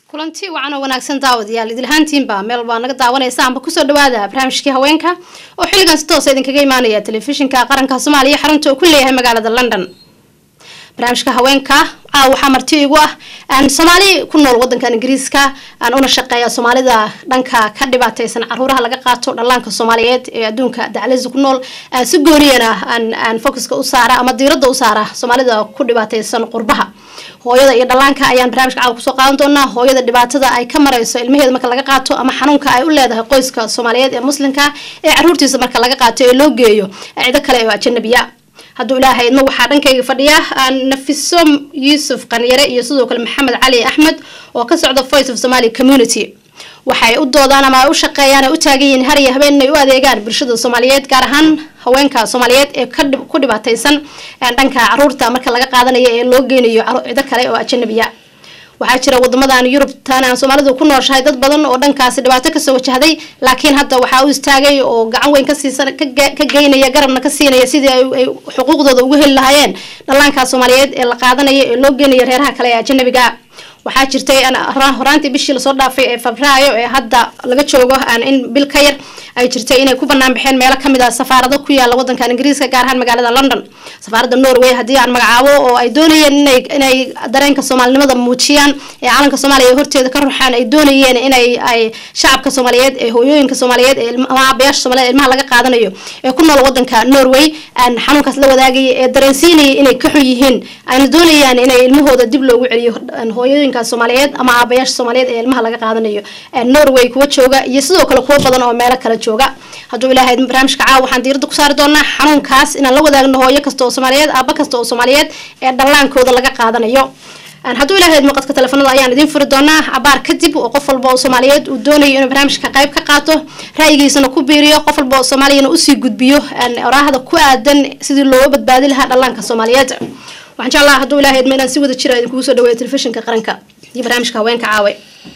kulanti wacan oo wanaagsan daawadayaal idilhaantiinba meel baa naga daawanaysa amba kusoo dhawaada barnaamijkii haweenka oo xilligan si toosa idinkaga imaanaya telefishinka qaranka soomaaliya xarunta uu ku leeyahay magaalada london barnaamijka haweenka caaw waxaa marti igu ah aan soomaali ku nool wadankan ingiriiska aan una shaqeeya soomaalida dhanka ka dhibaateysan caruuraha laga qaato dhallaanka soomaaliyeed ee adduunka daclisa ku nool si gooniyana aan focuska u saara ama diirada u saara soomaalida ku dhibaateysan qurbaha hooyada iyo dhallaanka ayaan barnaamijka caawa kusoo qaadan doonaa hooyada dhibaatada ay ka mareyso ilmaheeda marka laga qaato ama xanuunka ay u leedahay qoyska soomaaliyeed ee muslimka ee caruurtiisa marka laga qaato ee loo geeyo cido kale oo ajanabiya hadduu ilaahay idma waxaa dhankayga fadhiya nafiso yuusuf qanyare iyo sidoo kale maxamed cali axmed oo ka socda voice of somaly community waxay u doodaan ama ay u shaqeeyaan ay u taagan yihiin har iyo habeen inay u adeegaan bulshada soomaaliyeed gaar ahaan haweenka soomaaliyeed ee ku dhibaateysan dhanka caruurta marka laga qaadanayo ee loo geynayo cido kale oo ajanabiya waxaa jira wadamadan yurubtan aan soomaalidu ku nooshahay dad badan oo dhankaasi dhibaato kasoo wajahday laakiin hadda waxaa u istaagay oo gacan weyn kasiisan ka geynaya garabna ka siinaya sidii ay xuquuqdooda ugu heli lahaayeen dhallaanka soomaaliyeed ee la qaadanayo ee loo geynayo reeraha kale ee ajanabiga waxaa jirtay horaantii bishii lasoo dhaafay ee febraayo ee hadda laga joogo in bil ka yar ay jirtay inay ku banaan baxeen meelo kamid a safaarado ku yaala wadankan ingiriiska gaar ahaan magaalada london safaaradda norway haddii aan magacaabo oo ay doonayeen inay dareenka soomaalinimada muujiyaan ee calanka soomaaliya horteeda ka ruxaan ay doonayeen inay ay shacabka soomaaliyeed ee hooyooyinka soomaaliyeed ama aabayaasha soomaliyeed ilmaha laga qaadanayo ee ku nool wadanka norway xanuunkaas la wadaagaya ee dareensiinaya inay ka xun yihiin ayna doonayaan inay ilmahooda dib loogu celiyo hooyooyinka soomaaliyeed ama aabayaasha soomaaliyeed ee ilmaha laga qaadanayo norway kuwa jooga iyo sidoo kale kuwo badan oo meelo kale jooga hadduu ilaahay barnaamijka caawa waxaan diirada ku saari doonaa xanuunkaas inaan la wadaagno hooyo kasta oo soomaaliyeed aaba kasta oo soomaaliyeed ee dhallaankooda laga qaadanayo hadduu ilahay muuqadka telefoonada ayaan idiin furi doonaa abaar kadib oo qof walba oo soomaaliyeed uu doonayo inuu barnaamijka qayb ka qaato ra'yigiisana ku biiriyo qof walba oo soomaaliyana usii gudbiyo oraahda ku aadan sidii looga badbaadi lahaa dhallaanka soomaaliyeed waxaan jeclaha hadduu ilahay idma inaan si wada jira idinkugu soo dhaweeyo telefishinka qaranka iyo barnaamijka haweenka caawe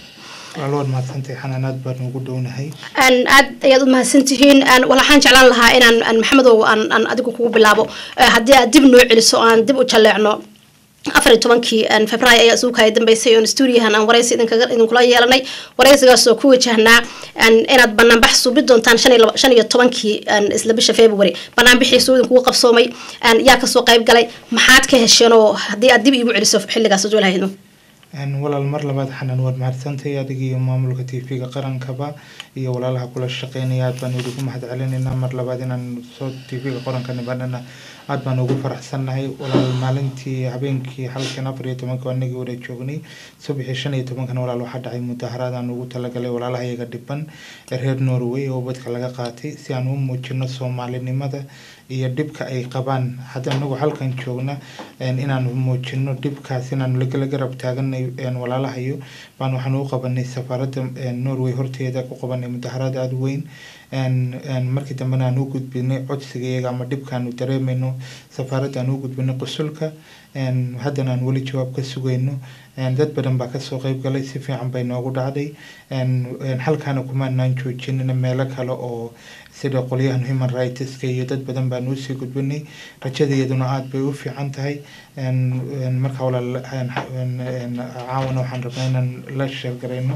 waad mahadsantahay xanaan aad baan ugu dhownahay aad ayaad u mahadsantihiin waxaan jeclaan lahaa inaan maxamedow aan adigu kugu bilaabo haddii aad dib noo celiso oo aan dib u jalleecno afar iyo tobankii february ayaa isugu kaya dambeysay oon stuudiyahan aan waraysi idinkula yeelanay waraysigaas oo ku wajahnaa inaad banaanbax suubi doontaan shan iyo tobankii isla bisha february banaanbixiisu idinkugu qabsoomay yaa kasoo qayb galay maxaad ka hesheen oo haddii aad dib iigu celiso xilligaas adulahayno walaal mar labaad xanaan waad mahadsantahay adiga iyo maamulka t v-ga qarankaba iyo walaalaha kula shaqeynaya aad baan ugu mahad celinaynaa mar labaad inaan soo t v-ga qaranka nibanana aad baan ugu faraxsannahay walaal maalintii habeenkii halkan afar iyo tobanka anagii wara joognay subaxii shan iyo tobankana walaal waxaa dhacay mudaharaad aan ugu talagalay walaalaha iyaga dhiban ee reer norway oo ubadka laga qaatay si aan u muujino soomaalinimada iyo dhibka ay qabaan hadda anagu halkan joogna inaan muujino dhibkaas inaan lagala garab taaganay walaalahayo baan waxaan u qabanay safaaradda norway horteeda ku qabanay mudaharaad aada weyn markii dambena aan u gudbinay codsigayaga ama dhibkaanu dareemayno safaaradda aan u gudbinay qusulka haddana aan weli jawaab ka sugayno dad badan baa kasoo qeyb galay si fiican bay noogu dhacday halkaana kumaanaan joojinina meelo kale oo sida qolyahan human rightska iyo dad badan baan usii gudbinay rajadayaduna aada bay u fiican tahay marka walaal caawana waxaan rabnaa inaan la sheergarayno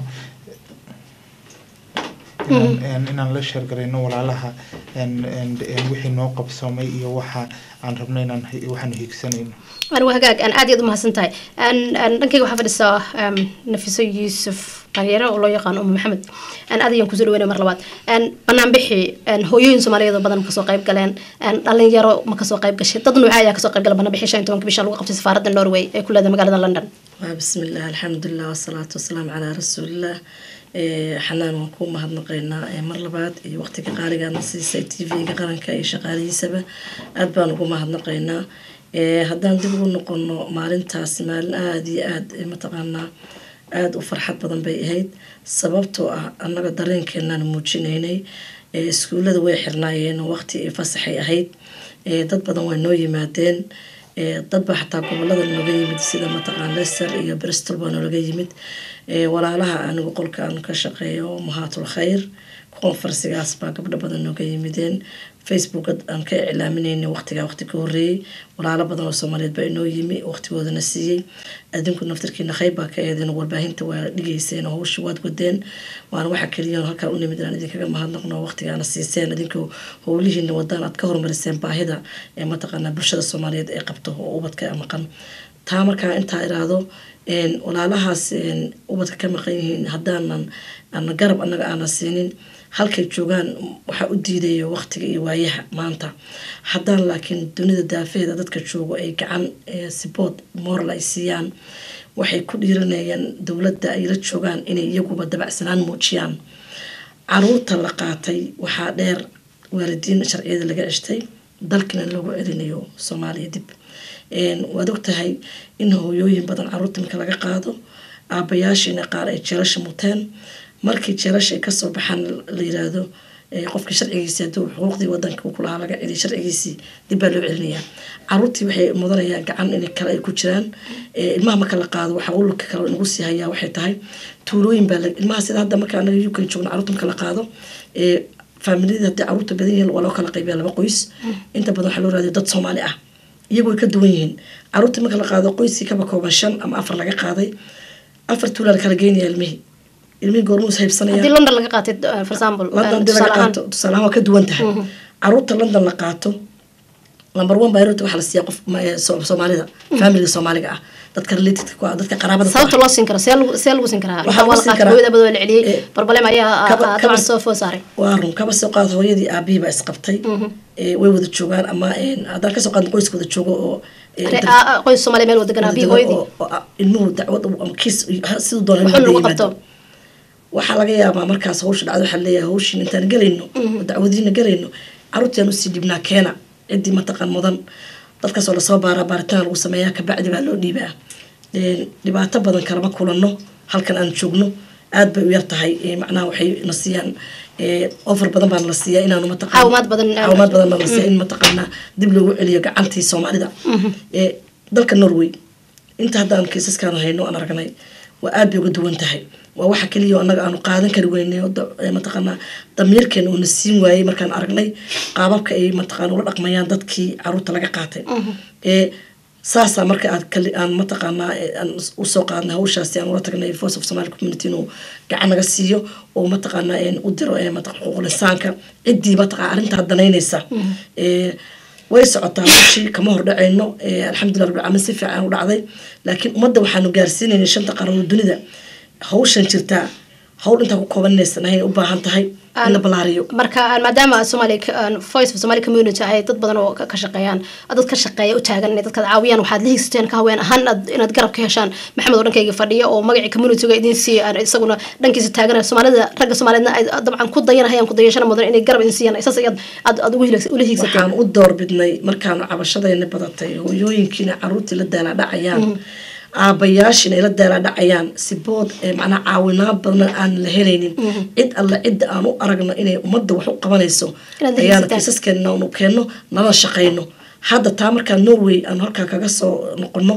inaan la sheergarayno walaalaha wixii noo qabsoomay iyo waxa aan rabno inaan waxaanu hiigsanayno anigu hagaag aan aad iyaad u mahadsan tahay dhankayga waxaa fadhisaa nafiso yuusuf qanyare oo loo yaqaano umu maxamed aad ayaan kusoo dhaweynay mar labaad banaanbixi hooyooyin soomaaliyeed oo badan ma kasoo qayb galeen dhalinyaro ma kasoo qayb gashay dad nuuca ayaa kasoo qayb gala banaanbixi shan iyo tobanka bisha lagu qabtay safaaradda norway ee ku leedahay magaalada london bismillaah alxamdulilah wasalaatu wasalaamu calaa rasuulilah xanaan waan ku mahadnaqaynaa mar labaad iyo waqtiga qaaligaadna siisay t v-ga qaranka iyo shaqaalihiisaba aada baan ugu mahadnaqaynaa haddaan dib ugu noqono maalintaasi maalin aada iyo aada mataqaanaa aada u farxad badan bay ahayd sababtoo ah annaga dareenkeenaan muujinaynay iskuullada way xirnaayeen waqti fasaxay ahayd dad badan way noo yimaadeen dadba xataa gobolada nooga yimid sida mataqaan lester iyo bristol baa noolaga yimid walaalaha anigu qolka aan ka shaqeeyo mahaatul khayr confersigaas baa gabdho badan nooga yimideen facebook aan ka iclaaminayna waqtigaa waqti ka horeeyey walaalo badan oo soomaaliyeed baa inoo yimi waqtigoodana siiyey adinku naftarkiina qayb baa ka eedeen warbaahinta waa dhigeyseen oo hawsha waad wadeen waana waxa keliya halkaan u nimid inaan idinkaga mahadnaqno waqtigaana siiseen idinka howlihiina wadaan aad ka horumariseen baahida ee mataqaanaa bulshada soomaaliyeed ee qabto oo ubadka maqan taa markaa intaa iraahdo walaalahaas ubadka ka maqan yihiin haddaanan ana garab anaga aanan siinin halkay joogaan waxaa u diidaya waqtiga iyo waayaha maanta haddaan laakiin dunida daafeeda dadka joogo ay gacan sibood moral ay siiyaan waxay ku dhiiranayaan dowladda ay la joogaan inay iyaguba dabacsanaan muujiyaan caruurta la qaatay waxaa dheer waalidiin sharciyada laga ceshtay dalkina loogu celinayo soomaaliya dib waad ogtahay in hooyooyin badan caruurta marka laga qaado aabayaashiina qaar ay jeelasha muteen markii jeelasha ay kasoo baxaan la yiraahdo qofka sharcigiisi haduu xuquuqdii wadanka kulahaa laga celiy sharcigiisii dib baa loo celinayaa caruurtii waxay mudanayaan gacan in kale ay ku jiraan ilmaha marka la qaado waxaa ululka kale nagu sii hayaa waxay tahay tuulooyin baa ilmaha sida hadda marka anaga uk joogno caruurta marka la qaado faamiliyada haddii caruurta badan yihiin waa loo kala qaybiya laba qoys inta badan waxaa loo raadiya dad soomaali ah iyagu way ka duwan yihiin caruurtii marka la qaado qoyskii kaba kooban shan ama afar laga qaaday afar tuulaa la kala geynaya ilmihii ilmihii goormuus haybsanaya haddii london laga qaatay for example london hadii laga qaato tusaale ahaan waa ka duwan tahay caruurta london la qaato number one bayrota waxaa la siiyaa qof soomaalida familiga soomaaliga ah dadka related ku ah dadka qaraabada sababta loo siin karo see lagu see lagu siin karaa Waxaa lagu waa la siin qaatay karaa- hooyada badoo la celiyey barbalem ayaa kaba- dabcan kaba- soo food saaray waa run kaba soo qaad hooyadii aabihii baa isqabtay ee, way wada joogaan ama een, haddaan kasoo qaadno qoyska wada joogo oo ee, Re- dad- aa- aa, qoys soomaaliya meel wadaganaa wada bii joogo hooyadii oo- oo, ah, ilmuhu dacwad u- ama kiis ha- siduu doona wuxuu inuu lagu yimaado. qabto waxaa laga yaabaa markaas hawsha dhacdo waxaa leeyahay hawshiin intaan gelayno oo dacwadiina gelayno caruurtiaan usii dhibnaa keena ciddii mataqan mudan dadkaasoo lasoo baaraa baaritaan lagu sameeyaa kabacdi baa loo dhiibaa Een, dhibaato badan kalama kulanno halkan aan joogno aad bay u yar tahay Ee, macnaha waxay na siiyaan ee, offer badan baa nala siiyaa inaanu mataqan Caawimaad badan- caawimaad badan baa nala siiyaa in mataqaanaa dib loogu celiyo gacantii soomaalida Ee, dalka norway inta haddaan kiisaskaan hayno aan aragnay waa aad bay uga duwan tahay waa waxa keliya oo annaga aanu qaadan kari weynay oo da- ee mataqaanaa damiirkeena uuna siin waayey markaan aragnay qaababka ay mataqaana ula dhaqmayaan dadkii caruurta laga qaatay ee saasaa marka aad kali aan mataqaanaa ee, aan us- usoo qaadnay hawshaasi aan ula tagnay voice of somali community inuu gacan naga siiyo oo mataqaanaa een u diro ee mataqa xuquuqul insaanka ciddii mataqaa arrintaa danaynaysa ee way socotaa hawshii kama hordhacayno ee, alxamdulilah rabbil caalamiin si fiican u dhacday laakiin ummadda waxaanu gaarsiinaynay shanta qaranoo dunida hawshan jirtaa hawl intaa ku kooban inaysan ahayn u baahan tahay in la balaariyo marka aan- maadaama Somali voice of Somali community ay dad badan oo ka ka shaqeeyaan dad ka shaqeeya u taagan inay dadka caawiyaan waxaad la higsteen ka haween ahaan aad- inaad garab ka heshaan maxamed oo dhankayga fadhiya oo magacii community-ga idin siiya aan isaguna dhankiisa taagan Soomaalida ragga Soomaaliyeedna ay dabcan ku dayanayaan ku dayashana mudan inay garab idin siiyaan isaas ayaad aad aad ugu hilags- ula hiigsateen waxaan u doorbidnay markaanu cabashadayna badatay hooyooyinkiina caruurtii la daalaadhacayaan aabayaashiina ay la daalaadhacayaan si bood ee macnaa caawinaad badan aan la helaynin cid alle cidda aan u aragno inay ummadda wax u qabanayso Inaad ayaana dhegeysataan. kiisaskeena aanu keenno nala shaqayno hadda taa markaa norway aan halkaa kaga soo noqono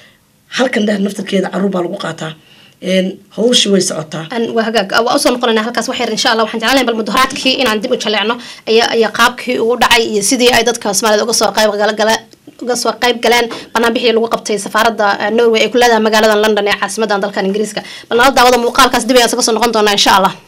halkan dheer naftarkeeda caruur baa lagu qaataa Een, hawshii way socotaa aan waa hagaag waa usoo noqonaynaa halkaas wax yar insha allah waxaan jeclahay bal mudaharaadkii inaan dib u jaleecno ayaa ayaa qaabkii ugu dhacay iyo sidii ay dadka soomaalida uga soo qayb gala gala uga soo qayb galeen banaanbixii lagu qabtay safaaradda eh, norway ay ku leedahay magaalada london ee caasimadan dalkan ingiriiska bal nala daawada muuqaalkaas dib ayaan isaga soo noqon doonaa insha allah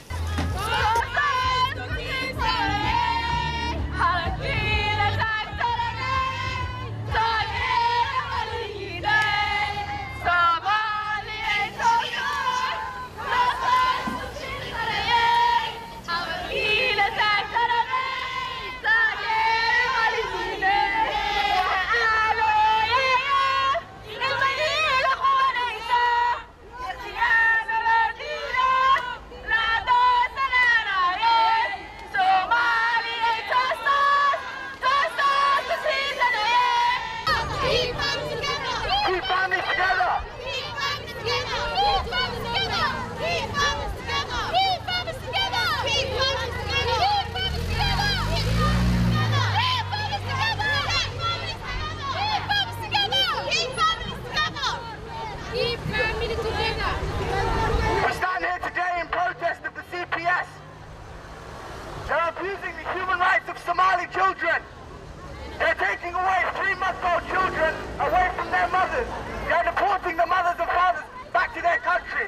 Keep families together! Keep families together! Keep families together! Keep families together! Keep families together! Keep families together! Keep families together! Keep families together! Keep families together! Keep families together! Keep families together! Keep families together! We're standing here today in protest of the CPS. They're abusing the human rights of of Somali children. They're taking away three-month-old children away from their mothers. They're deporting the mothers and fathers back to their countries.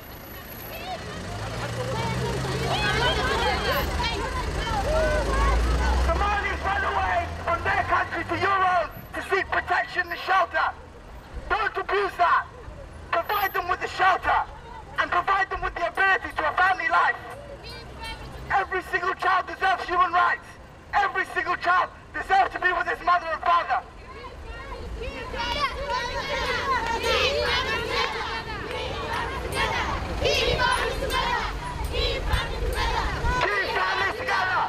Somalis run away from their country to your own to seek protection and shelter. Don't abuse that. Provide them with the shelter and provide them with the ability to a family life. Every single child deserves human rights. Every single child deserves to be with his mother and father. Keep families together.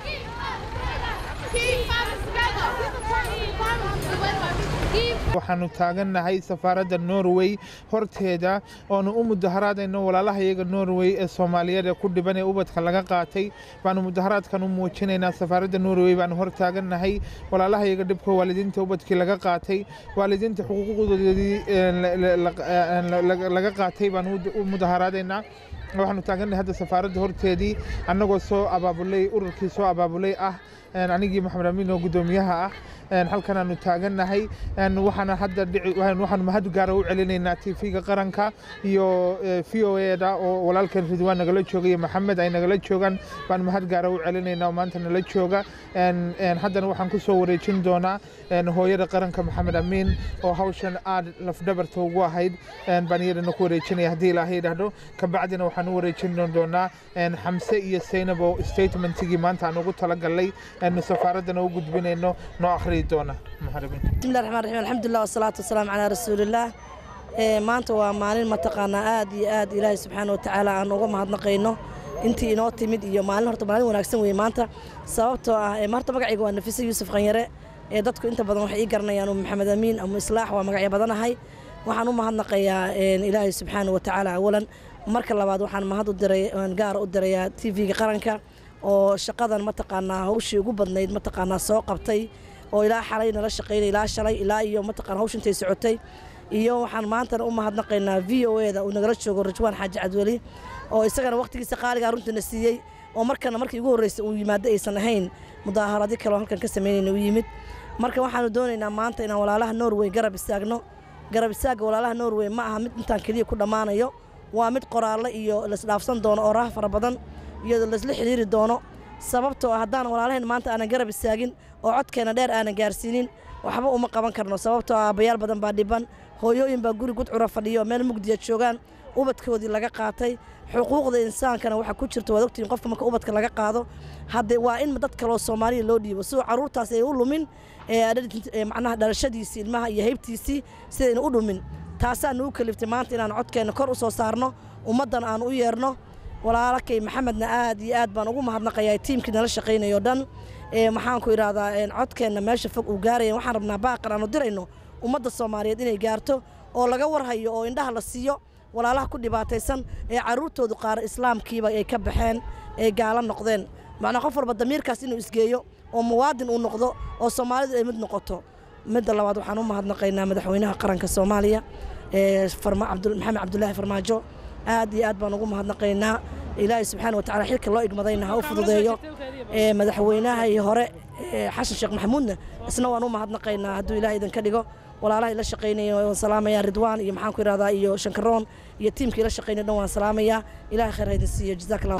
waxaanu taagannahay safaaradda norway horteeda oonu u mudaharaadayno walaalaha iyaga norway ee soomaaliyeed ee ku dhiban ee ubadka laga qaatay baanu mudaharaadkan u muujinaynaa safaaradda norway baanu hor taagannahay walaalaha iyaga dhibka waalidiinta ubadkii laga qaatay waalidiinta xuquuqdoodii ee la- la- la- la- laga qaatay baanu u- u mudaharaadaynaa waxaanu taagannahay hadda safaaradda horteedii annagoo soo abaabulay ururkii soo abaabulay ah een, anigii maxamed amiin oo guddoomiyaha ah een, halkan aanu taagannahay een, waxaana hadda dhici- waxaan- waxaanu mahad gaara u celinaynaa tv-ga qaranka iyo v o eda oo walaalkan ridwaan nagala jooga iyo maxamed ay nagala joogaan baan mahad gaara u celinaynaa oo maanta nala jooga een, een, haddana waxaan ku soo wareejin doonaa een, hooyada qaranka maxamed amiin oo hawshan aad lafdhabarta ugu ahayd een, baan iyadana ku wareejinaya haddii ilaahay idhaahdo kabacdina waxaan u wareejin doonaa een, xamse iyo seynab oo statementigii maanta aan ugu talagalnay een, safaaraddana u gudbinayno noo akhriyi doona maxamed amiin بسم الله الرحمن الرحيم الحمد لله والصلاة والسلام على رسول الله ee maanta waa maalin mataqaanaa aad iyo aad ilaahay subxaana wa tacaala aan uga mahadnaqayno intii inoo timid iyo maalin horta maalin wanaagsan weeye maanta sababtoo ah ee horta magacayga waa nafise yuusuf qanyare ee dadku inta badan waxay ii garanayaan um maxamed amiin ama islaax waa magacyo badanahay waxaan u mahadnaqayaa een, ilaahay subxaana wa tacaala awalan marka labaad waxaan mahad u diray aan gaar u dirayaa tv-ga qaranka oo shaqadan mataqaanaa hawshii ugu badnayd mataqaanaa soo qabtay oo ilaa xalay nala shaqaynay ilaa shalay ilaa iyo mataqaan hawsha intay socotay iyo waxaan maantana u mahadnaqaynaa v o eda uu nagala joogo rajwaan xaaji cabdiweli oo isagana waqtigiisa qaaligaa runtiina siiyey oo markana markii ugu horreysay uu yimaado aysan ahayn mudaaharadyo kale oo halkan ka samaynayna u yimid marka waxaanu doonaynaa maanta inaan walaalaha norway garab istaagno garab istaagga walaalaha norway ma aha mid intaan keliya ku dhammaanayo waa mid qoraallo iyo laisdhaafsan doono oo raah fara badan iyo laisla xidhiiri doono sababtoo ah haddaan walaalaheen maanta aanan garab istaagin oo codkeena dheer aanan gaarsiinin waxba uma qaban karno sababtoo ah aabbayaal badan baa dhiban hooyooyin baa guri gudcura fadhiyo oo meel mugdiya joogaan ubadkoodii laga qaatay xuquuqda insaankana waxaa ku jirta waad ogtihiin qofka marka ubadka laga qaado hadde waa in dad kaloo soomaaliya loo dhiibo sidoo carruurtaas ay u lumin ee adhal- ee macnaha dhalashadiisii ilmaha iyo haybtiisii sidayna u dhumin taasaa nagu kaliftay maanta inaan codkeenna kor u soo saarno ummaddan aan u yeerno walaalakay maxamedna aad iyo aad baan ugu mahadnaqayaa tiimkii nala shaqaynayo dhan ee maxaanku idhahdaa een, codkeenna meesha fog uu gaaraya waxaan rabnaa baaqan aanu dirayno ummadda soomaaliyeed inay gaarto oo laga warhayo oo indhaha la siiyo walaalaha ku dhibaataysan ee carruurtoodu qaar islaamkiiba ay ka baxeen ay gaalo noqdeen macnaa qof walba damiirkaas inuu isgeeyo oo muwaadin uu noqdo oo soomaalidu ay mid noqoto midda labaad waxaan u mahadnaqaynaa madaxweynaha qaranka soomaaliya ee farma cabdul maxamed cabdulaahi farmaajo aad iyo aad baan ugu mahadnaqaynaa ilaahay subxaana watacaala xilka loo igmadayna ha u fududeeyo ee madaxweynahii hore ee xasan sheekh maxamuudna isna waan u mahadnaqaynaa hadduu ilaah idinka dhigo walaalaha la shaqaynaya waan salaamayaa ridwaan iyo maxaan ku ihahdaa iyo shankaroon iyo tiimkii la shaqaynaya dhan waan salaamayaa ilahay khayr ha idin siiyo jazaak allah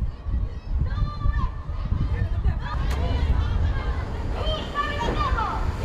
Keep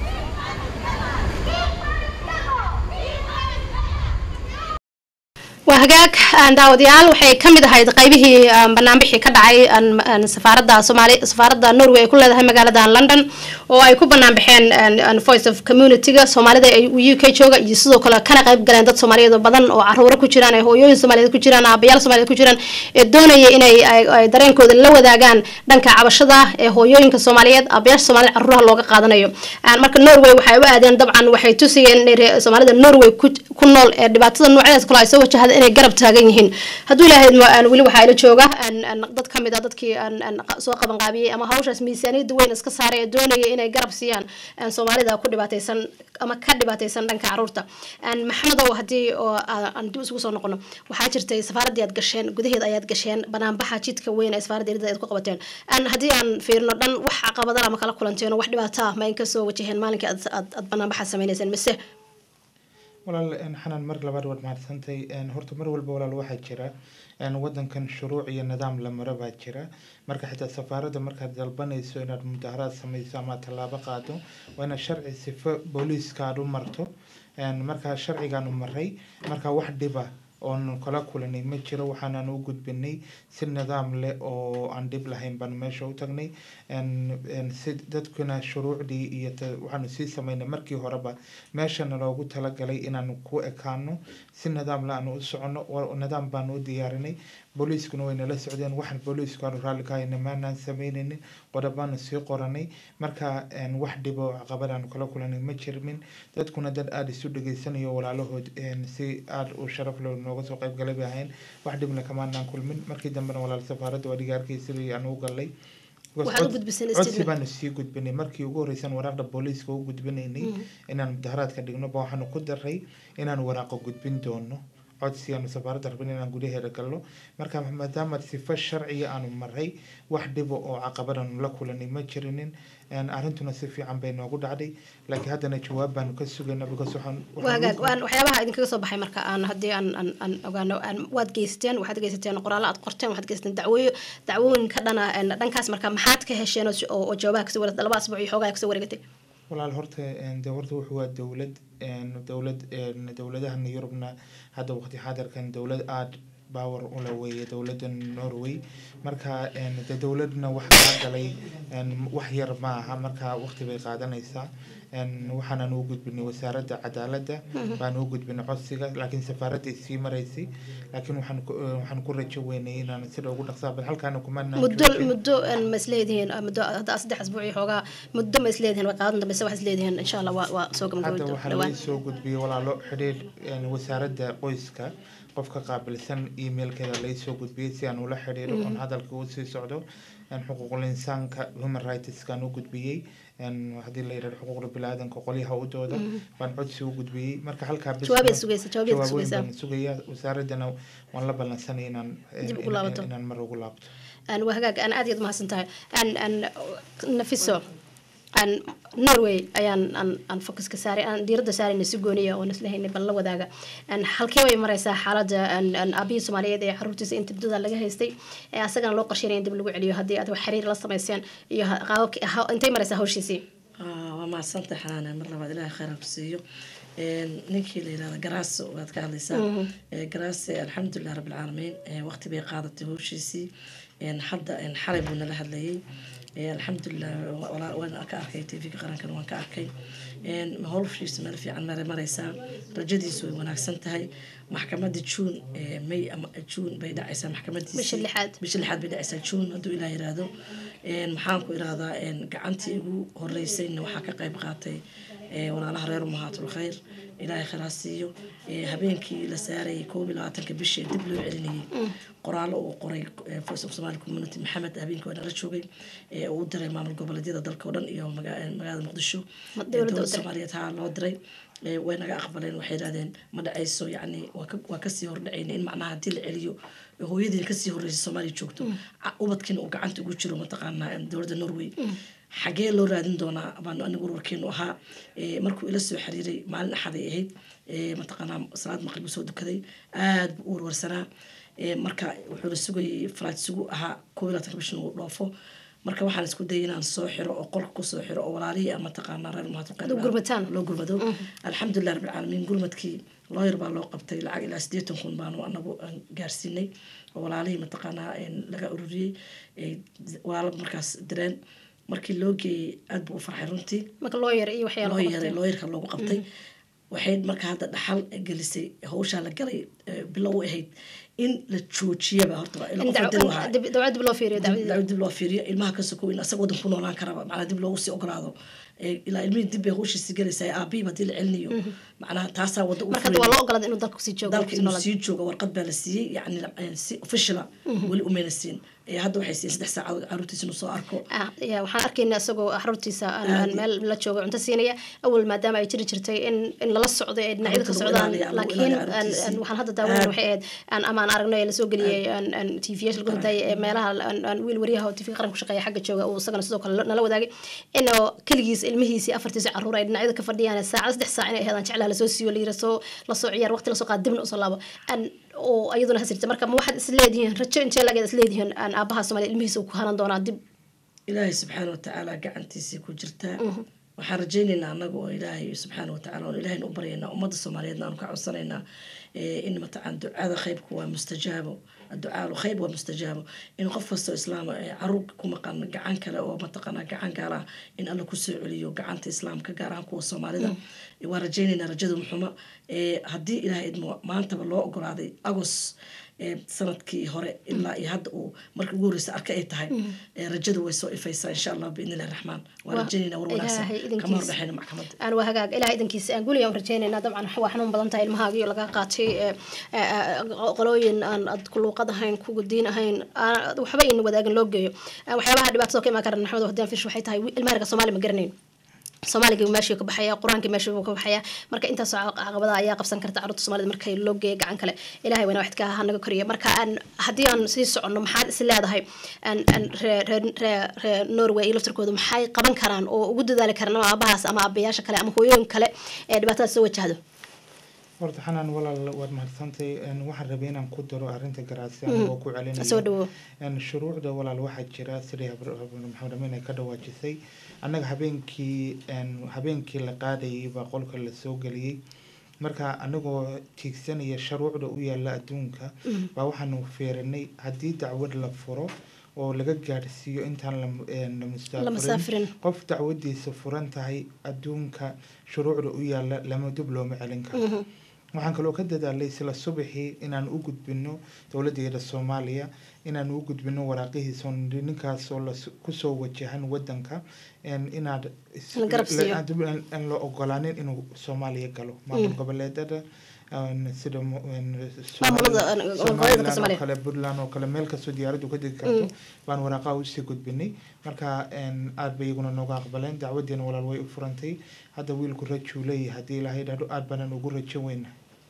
hagaag aan daawadayaal waxay ka mid ahayd qaybihii aan banaanbixii ka dhacay aan aan safaaradda soomaali safaaradda norway ay ku leedahay magaalada london oo ay ku banaanbaxeen aan- aan voice of community-ga soomaalida ee u k jooga iyo sidoo kale kana qayb galeen dad soomaaliyeed oo badan oo caruuro ku jiraan ee hooyooyin soomaaliyeed ku jiraan aabayaal soomaaliyeed ku jiraan ee doonaya inay ay- ay dareenkooda la wadaagaan dhanka cabashada ee hooyooyinka soomaaliyeed aabayaasha soomaalida caruuraha looga qaadanayo Aan marka norway waxay u aadeen dabcan waxay tusayeen inay ree- soomaalida norway ku ku nool ee dhibaatada noocyadaas kale ay soo wajahda inay garab taagan yihiin hadduu ilaahay idmo, aan weli waxaa ila jooga aan- aan dad ka mid a dadkii aan aan qa- soo qaban qaabiyey ama hawshaas miisaaniyadda weyn iska saaray ee doonaya inay garab siiyaan aan soomaalida ku dhibaataysan ama ka dhibaataysan dhanka caruurta aan maxamedow haddii oo aan aan dib isugu soo noqono waxaa jirtay safaaraddii aad gasheen gudaheeda ayaad gasheen banaanbaxa jidka weyn ee safaaradda erida aad ku qabateen aan haddii aan fiirno dhan wax caqabadana ma kala kulanteen oo wax dhibaato ah ma in kasoo wajaheen maalinkii aad aad aad banaanbaxa sameynayseen mise walaal een, xanaan mar labaad waad mahadsantay een, horta mar walba walaal waxaa jira een, wadankan shuruuc iyo nidaam la maro baa jira marka xitaa safaaradda markaad dalbanayso inaad mudaharaad sameyso ama tallaabo qaado waa inaad sharci sifo booliiska aad u marto een, markaa sharcigaan u maray marka wax dhiba oon kala kulanay ma jiro waxaanan u gudbinay si nidaam leh oo aan dhib lahayn baan meesha u tagnay een- een si dadkuna shuruucdii iyo ta- waxaanu sii sameynay markii horeba meeshana loogu talagalay inaanu ku ekaano si nidaam la aanu u socono wa- nidaam baanu u diyaarinay booliiskuna way nala socdeen waxaan booliisku aanu raalli ka hayna maanaan sameynaynin qodobaanu sii qoranay marka een, wax dhibo oo caqabad aanu kala kulanay ma jirmin dadkuna dad aada isu dhegeysanayo walaalahood een, si aada u sharaf leh nooga soo qayb galay bay ahayn wax dhibna kamaanaan kulmin markii dambena walaal safaaradda waa dhigaarkiisii aan u galay Waxaad u gudbiseen codsi statement. baanu sii gudbinay markii ugu horeysan waraaqda booliiska u gudbinaynay inaan mudaharaadka dhigno ba waxaanu ku daray inaan waraaqo gudbin doono codsi aanu safaaradda rabin inaan gudaheeda galno marka maadaama sifo sharciya aanu maray wax dhibo oo caqabadaanu la kulanay ma jirinin een, arrintuna si fiican bay noogu dhacday laakiin haddana jawaab baanu ka sugaynaa because waxaan waxaan waagaag u- waan waxyaabaha idinkaga soo baxay marka aan haddii aan aan aan ogaano aan waad geysateen waxaad geysateen qoraallo aad qorteen waxaad geysateen dacwooyo dacwooyin ka dhana een, dhankaas marka maxaad ka hesheen oo si- oo oo jawaabaha kasoo wareegtay laba asbuuc iyo xoogaa kasoo wareegatay walaal horta een, de horta wuxuu waa dowlad een, dowlad een, dowladahan yurubna hadda waqti xaadirkan dowlad aada power ula weeye dowladda norway marka een, de dowladna wax kaa galay een, wax yar ma aha marka waqti bay qaadanaysaa een, waxaanan u gudbinay wasaaradda cadaaladda baan u gudbinay codsiga laakiin safaaradday sii maraysay laakiin waxaan ku- eh, waxaan ku rajo weynay inaan sida ugu dhaqsaa bal halkaana kumanaan muddo joogin. muddo een, ma isleedihiin ah, muddo hadda saddex asbuuc iyo xoogaa muddo ma isleedihiin way qaadan dambayse wax isleedihiin insha allah waa waa soo hadda gabagaboy waxaa dhawaan laga soo gudbiyey walaalo xidhiir een, wasaaradda qoyska qofka qaabilsan emailkeeda laga soo gudbiyey si aan ula xidhiiro oon hadalka u sii socdo een, xuquuqul insaanka human rightskaan u gudbiyey een, haddii la yidhahdo xuquuqda biniaadanka qolyaha u dooda baan codsi u gudbiyey marka halkaa bes Jawaab ay ma- sugaysaa, jawaab ay jawaabooyin sugaysaa. baan sugayaa wasaaraddana waan la ballansanay inaan Dib ugu in- laabato. inaan mar ugu laabto aan waa hagaag aan aad iyo aad mahadsan tahay aan aan nafiso aan norway ayaan aan aan focuska saaray aan diiradda saarayna si gooniya oo naslahaynay bal la wadaaga aan halkee way maraysaa xaaladda aan aan aabihii soomaaliyeed ee caruurtiisa inta muddada laga haystay ee asagana loo qorsheynaya in dib lagu celiyo haddii aad wax xiriir la samayseen iyo ha- qaababki ha- intay maraysaa hawshiisii Ah, waa mahadsantahay xanaane mar labaad ilaahay khayr ha ku siiyo Een, ninkii la yirahda garaaso waad ka hadlaysaa Ee, garaase alxamdulilah rabbilcaalamiin ee, waqti bay qaadatay howshiisii Een, hadda een, xalay buu nala hadlayay Ee, alxamdulilah wa- walaa- waan ka arkay tvga qarankana waan ka arkay Een, howshiisu meel fiican mara maraysaa rajadiisu way wanaagsan tahay maxkamadda juun ee, may ama juun bay dhacaysaa maxkamadiisi Bisha lixaad. bisha lixaad bay dhacaysaa juun hadduu ilaah yiraahdo Een, maxaan ku irahdaa een, gacantii ugu horeysayna waxaa ka qayb qaatay ee, walaalaha reer umahaatul khayr ilaahay khayr ha siiyo Ee, habeenkii la saarayay koob iyo labaatanka bishii ee dib loo celinayay qoraallo uu qoray ee, voice of somali community maxamed habeenkii waa nala joogay ee, uu u diray maamul goboleedyada dalka oo dhan iyo maga- magaalada muqdisho Ma- Ee, dowladda u dowladda diray. soomaaliyeed haa loo diray Ee, way naga aqbaleen waxay yidhahdeen ma dhacayso yacni waa ka- waa kasii hordhacayna in macnaha haddii la celiyo hooyadiina kasii horreysay soomaaliya joogto ca- ubadkiina uu gacanta ugu jiro mataqaanaa em, dowladda norway xagee loo raadin doonaa baan anigu warwarkeenu ahaa Ee, markuu ila soo xiriiray maalin axaday ahayd ee, mataqaanaa salaad maqrib uu soo dukaday aad buu u warwarsanaa Ee, marka wuxuu la sugayay flight sugu ahaa koob iyo labaatanka bishan uu dhoofo marka waxaan isku dayay inaan soo xiro oo qolka kusoo xiro oo walaalihii ama taqaanaa reer mahadulqaad Loo gurmataan. loo gurmado alxamdulilah rabbilcaalamiin gurmadkii looyar baa loo qabtay lacag ilaa sideetan kun baanu anagu aan gaarsiinay oo walaalihii mataqaanaa een, laga ururiyey ay walaalo markaas direen markii loo geeyey aad buu u farxay runtii marka loo yar iyo waxyaalo loo qabtay. yeeray looyarka loogu qabtay waxay marka hadda dhaxal gelisay hawshaa la galay eh, bilow u ahayd in la joojiyaba horta waa ila in qof daw- dil wahaa dib- dawlad dib loo fiiriyo dacwadii dib dib loo fiiriyo ilmaha ka sokow in asaga wadan ku noolaan karaba macnaa dib loogu sii ogolaado Eh, ilaa ilmihii dib bay hawshiisi galaysaa aabihiiba hadii la celinayo macnaha taasaa wada u marka hadda waa loo ogolaaday inuu dalka kusii joogo dalka kusii inuu noolaado. sii joogo warqad baa la siiyey yani eh, si officiala weli umayna siin Eh, hadda waxay siiyeen saddex saacadood caruurtiisa inuu soo arko Ah, ya, waxaan arkaynaa isagoo xaruntiisa aan- aan Aad. meel la joogo cunto siinaya awal maadaama ay jiri jirtay in in lala socdo ee dhinacyada ka Carruurta lagu socdaan ilaaliyo, lagu laakiin ilaaliyo aan- carruurtiisii. aan- waxaan hadda daawanayna Aad. waxay ahayd aan ama aan aragno ee lasoo geliyey aan aan tvyaasha lagu hintay ee meelaha aan aan wiil wariyaha oo tv qaran ku shaqeeya xagga jooga uu isagana sidoo kale nala wadaagay inuu keligiis ilmihiisii afartiisa caruur ay dhinacyada ka fadhiyaan saacad saddex saac inay ahaydaan jeclaa lasoo siiyo la yiri soo lasoo ciyaar waqti lasoo qaad dibna usoo laabo aan oo iyaduna hasirta marka ma waxaad isleedihiin rajo intee lageed isleedihiin aan aabaha soomaaliya ilmihiisa uu ku hanan doonaa dib ilaahay subxaana watacaala gacantiisii ku jirtaa waxaan rajaynaynaa anaga oo ilaahay subxaana watacaala oon ilahayna u baryaynaa ummadda soomaaliyeedna aanu ka codsanaynaa eh, in mataqaan ducada khaybku waa mustajaabo adducaalu khayb waa mustajaabo in qof kastoo islaama eh, caruur ku maqan gacan kale oo mataqaana gacan gaar ah in alla kusoo celiyo gacanta islaamka gaar ahaan kuwa soomaalida waan rajaynaynaa rajadu muxuma Eh, haddii ilaahay idmo maantaba loo ogolaaday agos eh, sanadkii hore ilaa iyo hadda uu markii ugu horreysa arka ay tahay eh, rajadu way soo ifaysaa insha allah biidni illahi raxmaan waan Waa rajaynaynaa war wanaagsan Ilaahay kama idinkiisa. hordhexayna maxkamadda aan waa hagaag ilaah idankiisa aan guliya aan rajaynaynaa dabcan waa xanuun badan tahay ilmahaaga iyo laga qaatay ee, ee, ee, qolooyin aan ad ku luuqad ahayn kugu diin ahayn aan- waxba ayna wadaagin loo geeyo Ee, waxyaabaha dhibaatada ka imaan kara maxamed hadaan fish waxay tahay wi- ilmaha reerka soomaali ma garanayn soomaaliga meeshuu ka baxaya qur-aanka meeshuu ka baxaya marka intaas oo caqabada ayaa qabsan karta carruurta soomaalida markay loo geeyo gacan kale ilahay wayna waxidka ha naga koriya marka aan haddii aan sii soconno maxaad is leedahay aan aan ree ree ree ree norway iyo laftarkooda maxay qaban karaan oo ugu dadaali karaan ama aabahaas ama aabayaasha kale ama hooyooyin kale ee dhibaatada soo wajahdo horta xanaan walaal waad mahadsantay Een, waxaan rabay inaan ku daro arrinta garaadsi anigoo ku celinaya soo dhawow Een, shuruucda walaal waxaa jira sidii Habr- Habr- maxamed amin ay ka dhawaajisay annaga habeenkii een, habeenkii la qaadayay baa qolka la soo geliyey marka anagoo tiigsanaya shuruucda u yaala adduunka baa waxaanu feerinay haddii dacwad la furo oo laga gaadhsiiyo intaan la een, la la mustaafirin masaafirin qof dacwadiisa furan tahay adduunka shuruucda u yaala lama dib looma celin karo waxaan kaloo ka dadaalay isla subaxii inaan u gudbino dowladeeda soomaaliya inaan u gudbino waraaqihiisa oo nidhi ninkaasoo las- kusoo wajahan wadanka een, inaad is- La garab siiyo. la- dib aan aan la ogolaanin inuu soomaaliya galo maamul goboleedada een, sida mu- een, Maamulada, Somali- een, goboleedka Somaliland oo Soomaaliya. kale puntland oo kale meel kastoo diyaaraddu ka degi karto baan waraaqaha usii gudbinay marka een, aad bay iyaguna nooga aqbaleen dacwadiina walaal way u furantay hadda wiilku rajuu leeyahay haddii ilaahay dhahdo aad banan ugu rajo weyna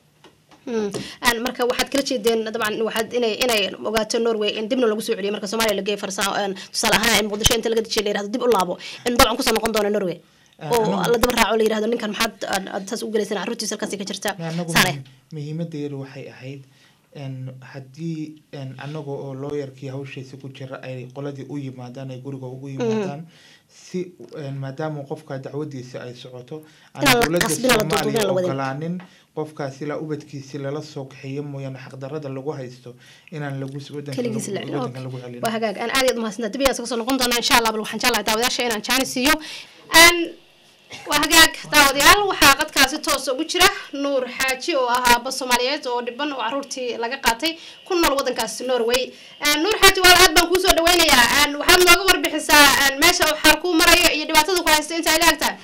Mm. Aan marka waxaad kala jeedeen dabcan waxaad inay inay ogaato norway in dibna lagu soo celiyo marka soomaaliya la geeyo farsa een, tusaale ahaan in muqdisho inta laga dejiyo la yirahdo dib u laabo in dabcan kusoo noqon doono norway Ah, oo anagu- la daba raaco la yirahdo ninkan maxaad aad- aad saas u gelaysaan carruurtiisa halkaasi ka jirta anagu saane muhiimadeedu waxay ahayd een, haddii een, anaga oo looyarkii hawshiisa ku jira ay qoladii u yimaadaan ay guriga ugu yimaadaan si een, maadaama qofka dacwadiisa ay socoto aan Inaan la dowladda qasbin oo la duuduubin soomaaliya la wadin. ogolaanin qofkaas ilaa ubadkiisi lala soo kaxeeyo mooyaane xaqdarada lagu haysto inaan lagu wadanka keligiis la lagu- wadankan lagu celin waa hagaag aan aad iyo aad umahadsantaa dib ayaan soo noqon doonaa insha allah bal waxaan jeclahay daawadayaasha inaan jaani siiyo aan waa hagaag daawadayaal waxaa qadkaasi toos ugu jira nuur xaaji oo ah aaba soomaaliyeed oo dhiban oo caruurtii laga qaatay ku nool wadankaasi norway Aan nuur xaaji waa aad baan kuusoo dhaweynayaa aan waxaad nooga warbixisaa aan meesha uu xaal kuu marayo iyo dhibaatada ku haysta inta ay la agtahay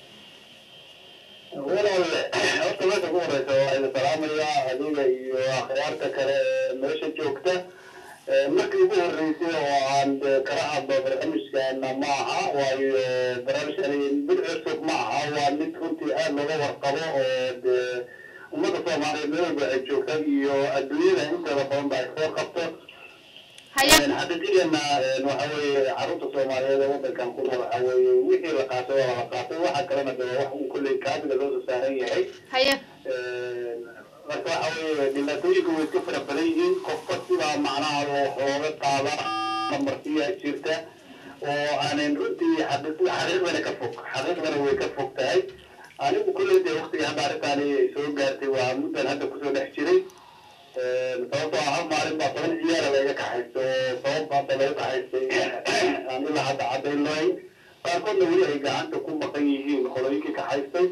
walaal horta meesha ku horeysa waa idin salaamayaa adiga iyo akhyaarta kale ee meesha joogta Ee, markii ugu horeysay oo aan dee kala hadlo barnaamijkeena ma aha waayo barnaamijkani mid cusub ma aha waa mid runtii aad looga warqabo oo dee ummadda soomaaliyeed meel walba ay joogta iyo adduunyada inteeda badan ba ay soo qabto haya xaqiiqiyana waxa weeye carruurta soomaaliyeed ee wadankan ku nool waxa weeye wixii la qaatay waa la qaatay waxa kalena de waa wax uu kolley kaadiga loo soo saaran yahay haya marka waxa weeye dhibaatooyinka way iska fara badan yihiin qofka sidaa macnaha loo looga qaada marsiya jirta oo aanan runtii xaqiiq- xaqiiqdana ka fog xaqiiqdana way ka fog tahay anigu kulley dee waqtiga hadda arrintaani ay soo gaartay waa muddan hadda kusoo dhex jiray sababtoo ah hal maalin baa toban ciyaara laga kaxaysto oo sabab baasa laga kaxaystay aan ilaa hadda caddayn lahayn qaarkoodna weli ay gacanta ku maqan yihiin qolooyinkii kaxaystay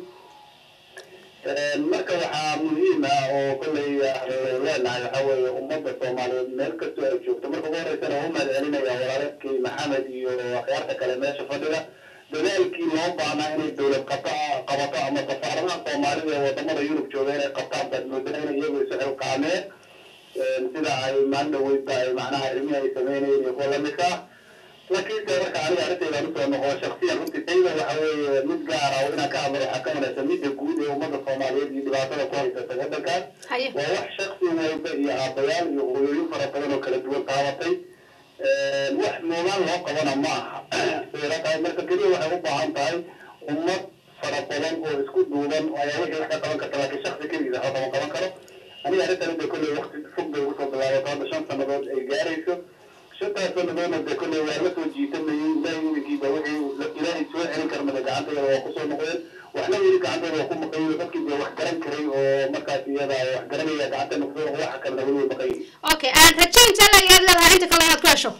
marka waxaa muhiim ah oo kolley leenahay waxaa weeye ummadda soomaaliyeed meel kastoo ay joogto marka ugu horeysana waa u mahad celinaya walaalkii maxamed iyo akhyaarta kale meesha fadhiga dadaalkii loo baahnaa inay dowlad qabto qabato ama safaaradaha soomaalida ee wadamada yurub jooga inay qabtaan baad moodaa inay iyagu isu xilqaameen sida ay maalin dhaweydba ay macnaha arrimihii ay sameynayeen iyo kuwa lamidka ah laakiin se marka aniga arrintaydan usoo noqo shaksiyan runtii tayda waxa weeye mid gaara oo inaan ka hadlo waxaa ka wanagsan midda guud ee ummadda soomaaliyeed iyo dhibaatada ku haysata waddankaas haye waa wax shaksi walba iyo aabayaal iyo hooyooyin fara badan oo kala duwan taabatay wax moogaan loo qabana ma aha sayla tahay marka keliya waxay u baahan tahay ummad fara badan oo isku duuban ayaa wixii wax ka qaban karta laakiin shaksi keligiisa waxba kama qaban karo aniga arrintan de kolley waqti fog bay ugu soo bilaabato hadda shan sannadood ay gaarayso shantaas sannadoodna de kolley waa la soo jiitamayay ilaahay iminkiiba wixii ilaahay soo celin karmada gacantayada waa kusoo noqdeen waxna weli gacantayda waa ku maqayin dadkii dee wax garan karay oo markaas iyada wax garanaya gacantayna kusoo noqo waxa kalena weli way maqayin okay aan rajaynta ayaad leedahay inta kale inaad ku hesho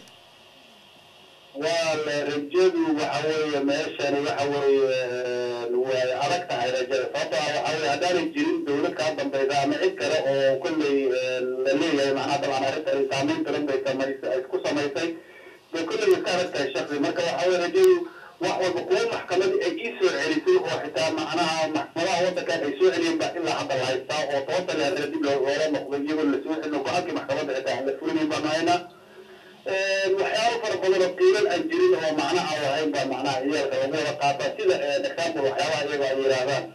waa la rajadu waxa weeye meeshani waxa weeye way adag tahay rajada sababto ah waxa weeye haddaanay jirin dowlad kaa dambaysa ama cid kale oo kolley la leeyahay macnaha dabcan arrintan saameyn badan bay samaysay ay ku samaysay dee kolley way iska adag tahay shaksi marka waxa weeye rajadu wax walba kuwa maxkamadii ay ii soo celisay oo xitaa macnaha maxkamadaha waddankan ay soo celiyeen baa ilaa hadda la haystaa oo toban sane hadda dib loola noqday iyagoo la soo celino go-aankii maxkamadda xitaa aan la fulinayn baanu haynaa waxyaabo fara badan oo qiilan aan jirin oo macnaha aan lahayn baa macnaha ciyaalka lagu wada qaata sida example waxyaabaha iyaga ay yidhaahdaan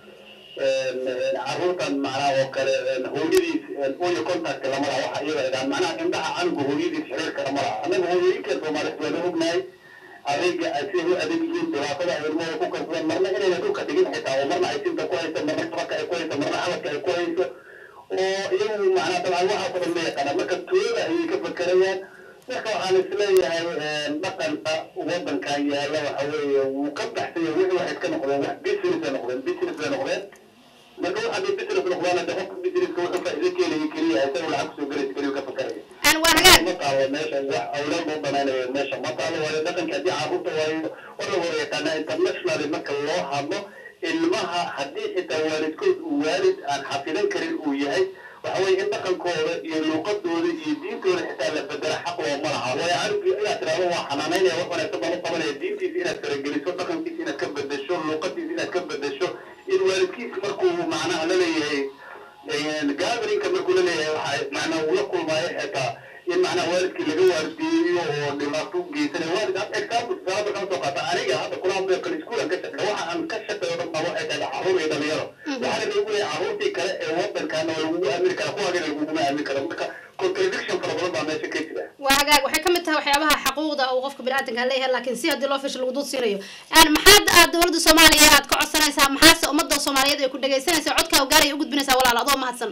carruurtan macnaha oo kale hooyadiis oyo contact lama laha waxa iyaga ay dhahaan macnaha indhaha canuga hooyadiis xiriirka lama laha annaga hooyooyinka soomaaliyeed waana ognahay adeega ay siday u adeeg yihiin dhibaatada ay ilmahooda ku karsadaan marna inayna dhulka dhigin xitaa oo marna ay sinta ku hayso marna sabaka ay ku hayso marna xabadka ay ku hayso oo iyagu macnaha dabcan waxaas oo dhan ma yaqaanaan marka tooyada ayay ka fakerayaan marka waxaan isleeyahay dhaqanka wadankan yaalla waxa weeye wuu ka baxsan yahay wixii waxay iska noqdeen wax business ay noqdeen business bay noqdeen marka waxa hadday business noqdaan de qofka businesska wuxuu faa'iido ka helaya keliya isaga lacag kusoo gelaysa keliya ka fakaraya aan waa hagaag ma taalo meesha wax awlaad loo banaynayo meesha ma taalo waayo dhaqanka haddii carruurta waayo war la wada yaqaanaa internationally marka loo hadlo ilmaha haddii xitaa waalidkood uu waalid aan xafidan karin uu yahay waxa weeye in dhaqankooda iyo luuqadooda iyo diintooda xitaa la bedela xaq looma laha waayo carabkii inaad tiraahdo waa xanaanaynaya wax wanaagsan baan u qabanaya diintiisa inaad farageliso dhaqankiisa inaad ka bedesho luuqadiisa inaad ka bedesho in waalidkiisa markuu macnaha la leeyahay gatherinka markuu la leeyahay waxa macnaha uu la kulmaayo xitaa in macnaha waalidkii laga waardiyeyo oo dhibaato u geysanaya waalid had example sababa kama soo qaata aniga hadda kula hadlayo kale iskuulan ka shaqeeya waxa aan ka shaqeeyo dhan baa waxay tahay carruur iyo dhalinyaro waxaana lagu leeyahay carruurtii kale ee wadankaana waa lagugu aamini karaa kuwaagana laguguma aamini karo marka contradiction fara badan baa meesha ka jira waa hagaag waxay ka mid tahay waxyaabaha xaquuqda uu qofka biniaadanka leeyahay laakiin si haddii loo fish lagu dul siinayo aan maxaad aad dowladda soomaaliya aad ka codsanaysaa maxaase ummadda soomaaliyeed ay ku dhagaysanaysa codkaa gaaraya u gudbinaysaa walaal adoo mahadsan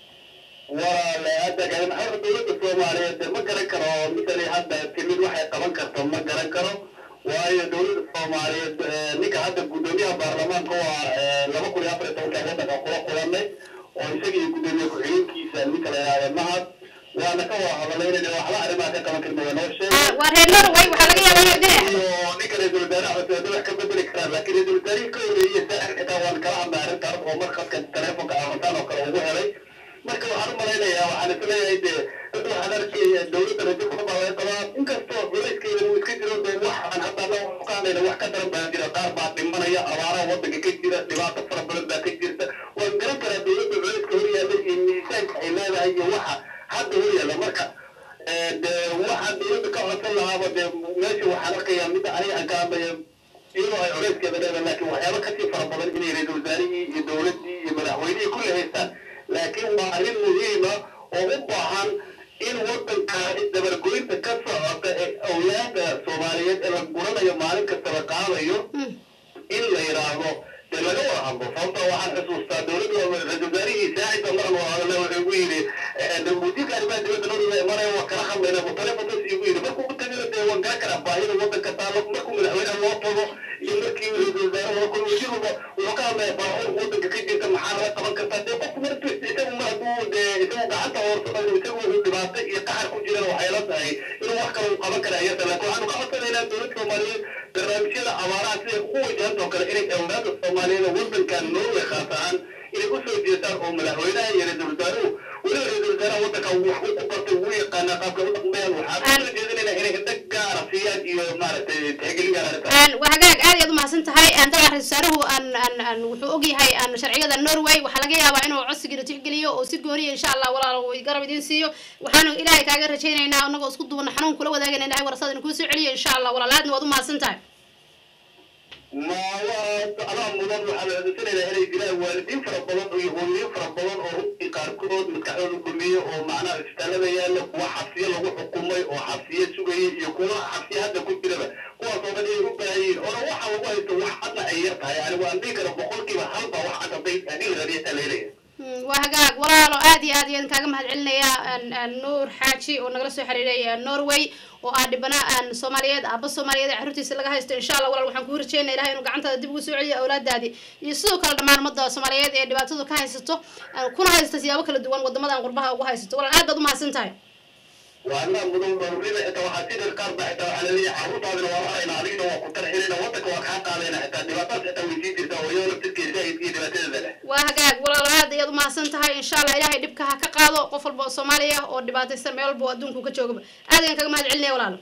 walaale hadda kale maxaa dowladda soomaaliyeed dee ma garan karo misali hadda timid waxay qaban karto ma garan karo waayo dowladda soomaaliyeed ninka hadda guddoomiyaha baarlamaanka waa laba kun iyo afar iyo tobanka waddanka kula kulanay oo isaga iyo guddoomiye ku-xigeenkiisa ninka la yidhahda mahad waana ka wada hadalaynayna waxba arrimaha ka qaban karna waa noo sheegay waa reer norway waxaa laga yaabaa inay dhinac iyo ninka ra-iisul wasaaraha cusub wax ka bedeli karaan laakiin ra-iisul wasaarihii ka horeeyey saaxir xitaa waan kala hadlay arrintaas oo mar khadka telefonka amantaan oo kale ugu helay marka waxaan u malaynayaa waxaan isleeyahay dee dad waxaan arkaya dowladda rajo badan baa laga qabaa inkastoo culayskeeda uu iska jiro dee waxaan hadda ana ka hadlayna wax ka daran baa jira qaar baa dhimanaya abaaraha wadanka ka jira dhibaato fara badan baa ka jirta waan garan karaa dowladda culayska hor yaalla iyo miisaanka ay leedahay iyo waxa hadda hor yaalla marka dee waxaan dowladda ka codsan lahaaba dee meesha waxaan arkayaa midda aniga aan ka hadlaya iyadoo ay culayskeeda leedahay laakiin waxyaaba kasii fara badan inay ra-iisul wasaarihii iyo dowladdii iyo madaxweynihii kulli haystaan laakiin waa arrin muhiima oo u baahan in wadankaani dabargoynta ka socota ee awlaada soomaaliyeed ee la guranayo maalin kasta la qaadayo in la yidhaahdo dee laga wada hadlo sababta waxaan xusuustaa dowladda ra-isul wasaarihii saacida maran wada hadle wuxuu igu yidhi wasiirka arrimaha dibadda norway imanaya waa kala hadlayna bu telefonkas igu yidhi markuu u tagana dee waan garan karaa baahida wadanka taalo wadankan norway khaas ahaan inay usoo jeestaan oo madaxweynaha iyo ra-iisul wasaaruhu weliba ra-iisul wasaaraha wadanka wax u bartay wuu yaqaanaa qaabka u dhaqmayaan waxaan usoo jeedinaynaa inay indhag gaara siiyaan iyo maaragtay tixgelin gaara arrintaas Een, waa hagaag aad iyaad umahadsan tahay Een, dabcan ra-iisul wasaaruhu aan- aan- aan wuxuu ogyahay aan sharciyada norway waxaa laga yaabaa inuu codsigiina tixgeliyo oo si gooniya insha allah walaalo uu garab idiin siiyo waxaanu ilaahay kaaga rajaynaynaa anagoo isku duubana xanuun kula wadaagana ilahay warasada inuu kuu soo celiyo insha allah walaal aadna waad umahadsan tahay ma waa anaa mudan waxaa la adeegsanayaa inay jiraan waalidiin fara badan iyo hooyoyin fara badan oo runtii qaarkood maskaxdooda gumiye oo macnaha isbitaalada yaalla kuwa xabsiye lagu xukumay oo xabsiye sugayay iyo kuwa xabsiye hadda ku jiraba kuwaas oo dhan inay u baahan yihiin oona waxa lagu haysto wax hadna ay yar tahay yani waan dhihi kara boqolkiiba halba wax cad hadday hadii la raadiya taleelaya Mm, waa hagaag walaalo aad iyo aad iyaan kaaga mahad celinaya Een, een, nuur xaaji oo nagala soo xiriiray een, norway oo ah dhibana aan soomaaliyeed aaba soomaaliyeed ee carruurtiisa laga haysto insha allah walaal waxaan kuu rajeynaya ilahay inuu gacantaada dib ugu soo celiyo awlaadaadii iyo sidoo kale dhammaan ummadda soomaaliyeed ee dhibaatadu ka haysato een, kuna haysta siyaabo kala duwan wadamadan qurbaha ugu haysato walaal aad baad umahadsan tahay waa anaa mudan barurida xitaa waxaa si dheer qaar baa xitaa waxaa laleeyahay carruurtaadina waa harayna adigna waa ku tarxinayna wadanka waa kaa qaadayna xitaa dhibaatadas xitaa way sii jirtaa oo iyadoo laftirkeeda zaahidka iyo dhibaatadeeda leh waa hagaag walaalo aad ayaad umahadsan tahay insha allah ilaahay dhibka ha ka qaado qof walba oo soomaali ah oo dhibaataysan meel walba oo adduunku ka joogaba aad ayaan kaga mahad celinaya walaalo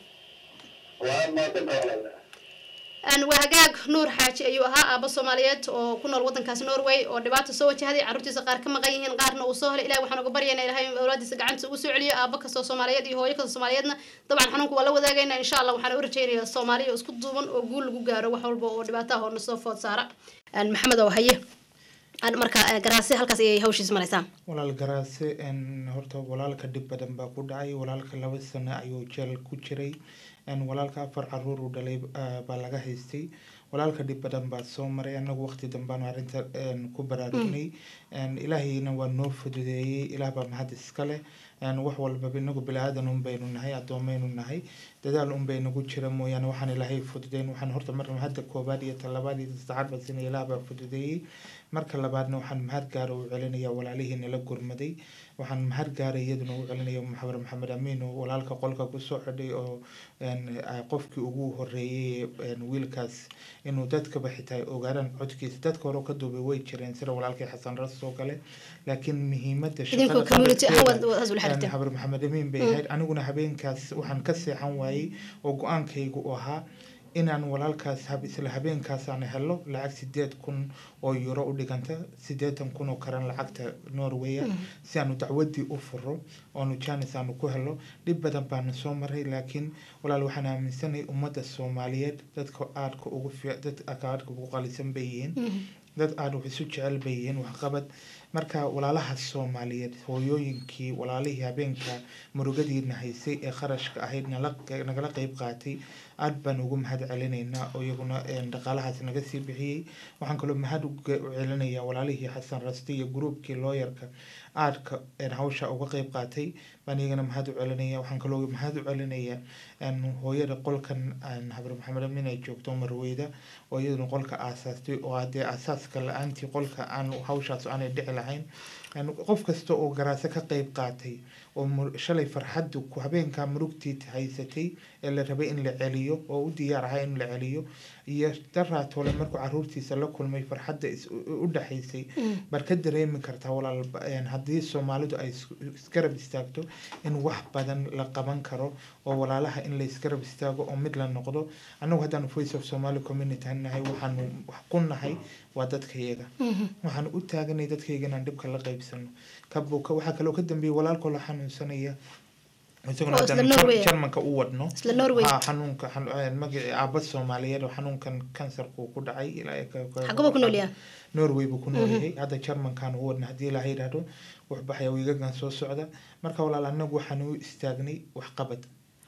waa maadsantaha walaala Een, waa hagaag nuur xaaji ayuu ahaa aaba soomaaliyeed oo ku nool wadankaas norway oo dhibaato soo wajahday carruurtiisa qaar ka maqan yihiin qaarna uu soo helay ilahi waxaan uga baryaynaa ilahay in awlaadiisa gacanta ugu soo celiyo aaba kastoo soomaaliyeed iyo hooyo kastoo soomaaliyeedna dabcan xanuunka waa la wadaagaynaa insha allah waxaan u rajaynayaa soomaaliya oo isku duuban oo guul lagu gaaro wax walba oo dhibaato ah oo nasoo food saara Een, maxamed oo haye Een, marka eh, garaasi halkaas ayay hawshiis maraysaa walaal garaase een, horta walaalka dhib badan baa ku dhacay walaalka laba sano ayuu jeel ku jiray een, walaalka afar caruur uu dhalay ah, baa laga haystay walaalka dhib badan baa soo maray anagu waqti dambaanu arrinta een, ku baraarugnay een, ilaahayna waa noo fududeeyey ilaah baa mahad iska leh een, wax walbaba inagu bilaadan un baynu nahay addoomaynu nahay dadaal un bay nagu jira mooyaane waxaan ilaahay fududeyn waxaan horta mar hadda koobaad iyo talabaad iyo saddexaad baa sina ilaah baa fududeeyey marka labaadna waxaan mahad gaara u celinaya walaalihii nala gurmaday waxaan mahad gaara iyaduna u celinaya maxamed maxamed amiin oo walaalka qolka kusoo xidhay oo een, ah, qofkii ugu horeeyey een, wiilkaas inuu dadkaba xitaa ogaadaan codkiisa dadka hore ka duubay way jireen sida walaalkii xasan ras oo kale laakiin muhiimada idinkoo shaqada community ahaan qadarkeeda- waad waad ula xiriirteen xabar maxamed amiin bay ahayd aniguna habeenkaas waxaan ka seexan waayey oo go-aankaygu u ahaa inaan walaalkaas hab- isla habeenkaas aan helo lacag sideed kun oo euro u dhiganta sideetan kun oo karan lacagta norway si aanu dacwadii u furo oonu janis aanu ku helo dhib badan baana soo maray laakiin walaal waxaan aaminsanahay ummadda soomaaliyeed dadka aadka ugu fiic dadka aadka ugu qalisan bay yihiin dad aada wax isu jecel bay yihiin waxqabad marka walaalaha soomaaliyeed hooyooyinkii walaalihii habeenka murugadiina haysay ee kharashka ahayd nala nagala qeyb qaatay aad baan ugu mahad celinaynaa oo iyaguna een, dhaqaalahaas naga sii bixiyey waxaan kaloo mahad u ge- u celinayaa walaalihii xasan raste iyo gruubkii looyarka aadka een, hawsha uga qeyb qaatay baan iyagana mahad u celinaya waxaan kaloo mahad u celinayaa een, hooyada qolkan een, habar maxamed amin ay joogto marweyda oo iyaduna qolka aasaastay oo haddee aasaaska la-aantii qolka aan hawshaas aanay dhici lahayn Een, qof kasta oo garaase ka qeyb qaatay oo mur- shalay farxaddu ku habeenkaa murugtii haysatay ee la rabay in la celiyo oo u diyaar ahaa in la celiyo iyo daraatole markuu caruurtiisa la kulmay farxadda is- u u dhaxaysay baad ka dareemi kartaa walaal ba- een, haddii soomaalidu ay is- isgarab istaagto in wax badan la qaban karo oo walaalaha in la isgarab istaago oo mid la noqdo annagu haddaan voice of somali community nahay waxaanu wax ku nahay waa dadkayaga waxaan u taaganay dadkayga inaan dhibka la qaybsano kabuka waxaa kaloo ka dambeeyay walaalkoo la xanuunsanaya isaguna Oo isla haddaan Norway Jar- ah. jarmanka u wadno isla norway ha xanuunka xanu- een, magaci aaba soomaaliyeed oo xanuunkan kansarku ku dhacay ilaa ka- ka- xagaba ku nool yahay norway buu ku nool yahay hadda jarmankan u wadna haddii ilaaha yidhaahdo waxbaxaya wiigagan soo socda marka walaal annagu waxaan u istaagnay waxqabad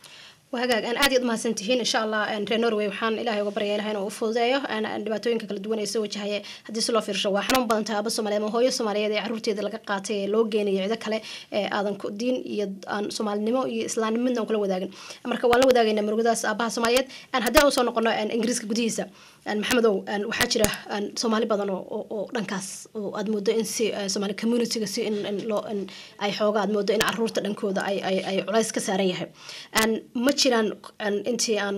waa hagaag aan aad iyaad umahadsan tihiin insha allah een, reer norway waxaan ilaahay uga baryaa ilahay inuu u fududeeyo aan aan dhibaatooyinka kala duwan ee soo wajahaya haddii si loo fiirsho waa xanuun badan tahay aaba soomaaliyeed ama hooyo soomaaliyeed ee caruurteeda laga qaatay ee loo geenayo cido kale ee aadan ku diin iyo aan soomaalinimo iyo islaamnimo midna aan kula wadaagin marka waan la wadaagaynaa murugadaas aabaha soomaaliyeed aan haddii aan usoo noqono een, ingiriiska gudihiisa een, maxamedow een, waxaa jira een, soomaali badan oo oo- oo dhankaas oo aad moodo in si een, soomaali communityga si in in loo in ay xooga aad moodo in caruurta dhankooda ay ay ay culays ka saaran yahay Een, ma jiraan een, intii aan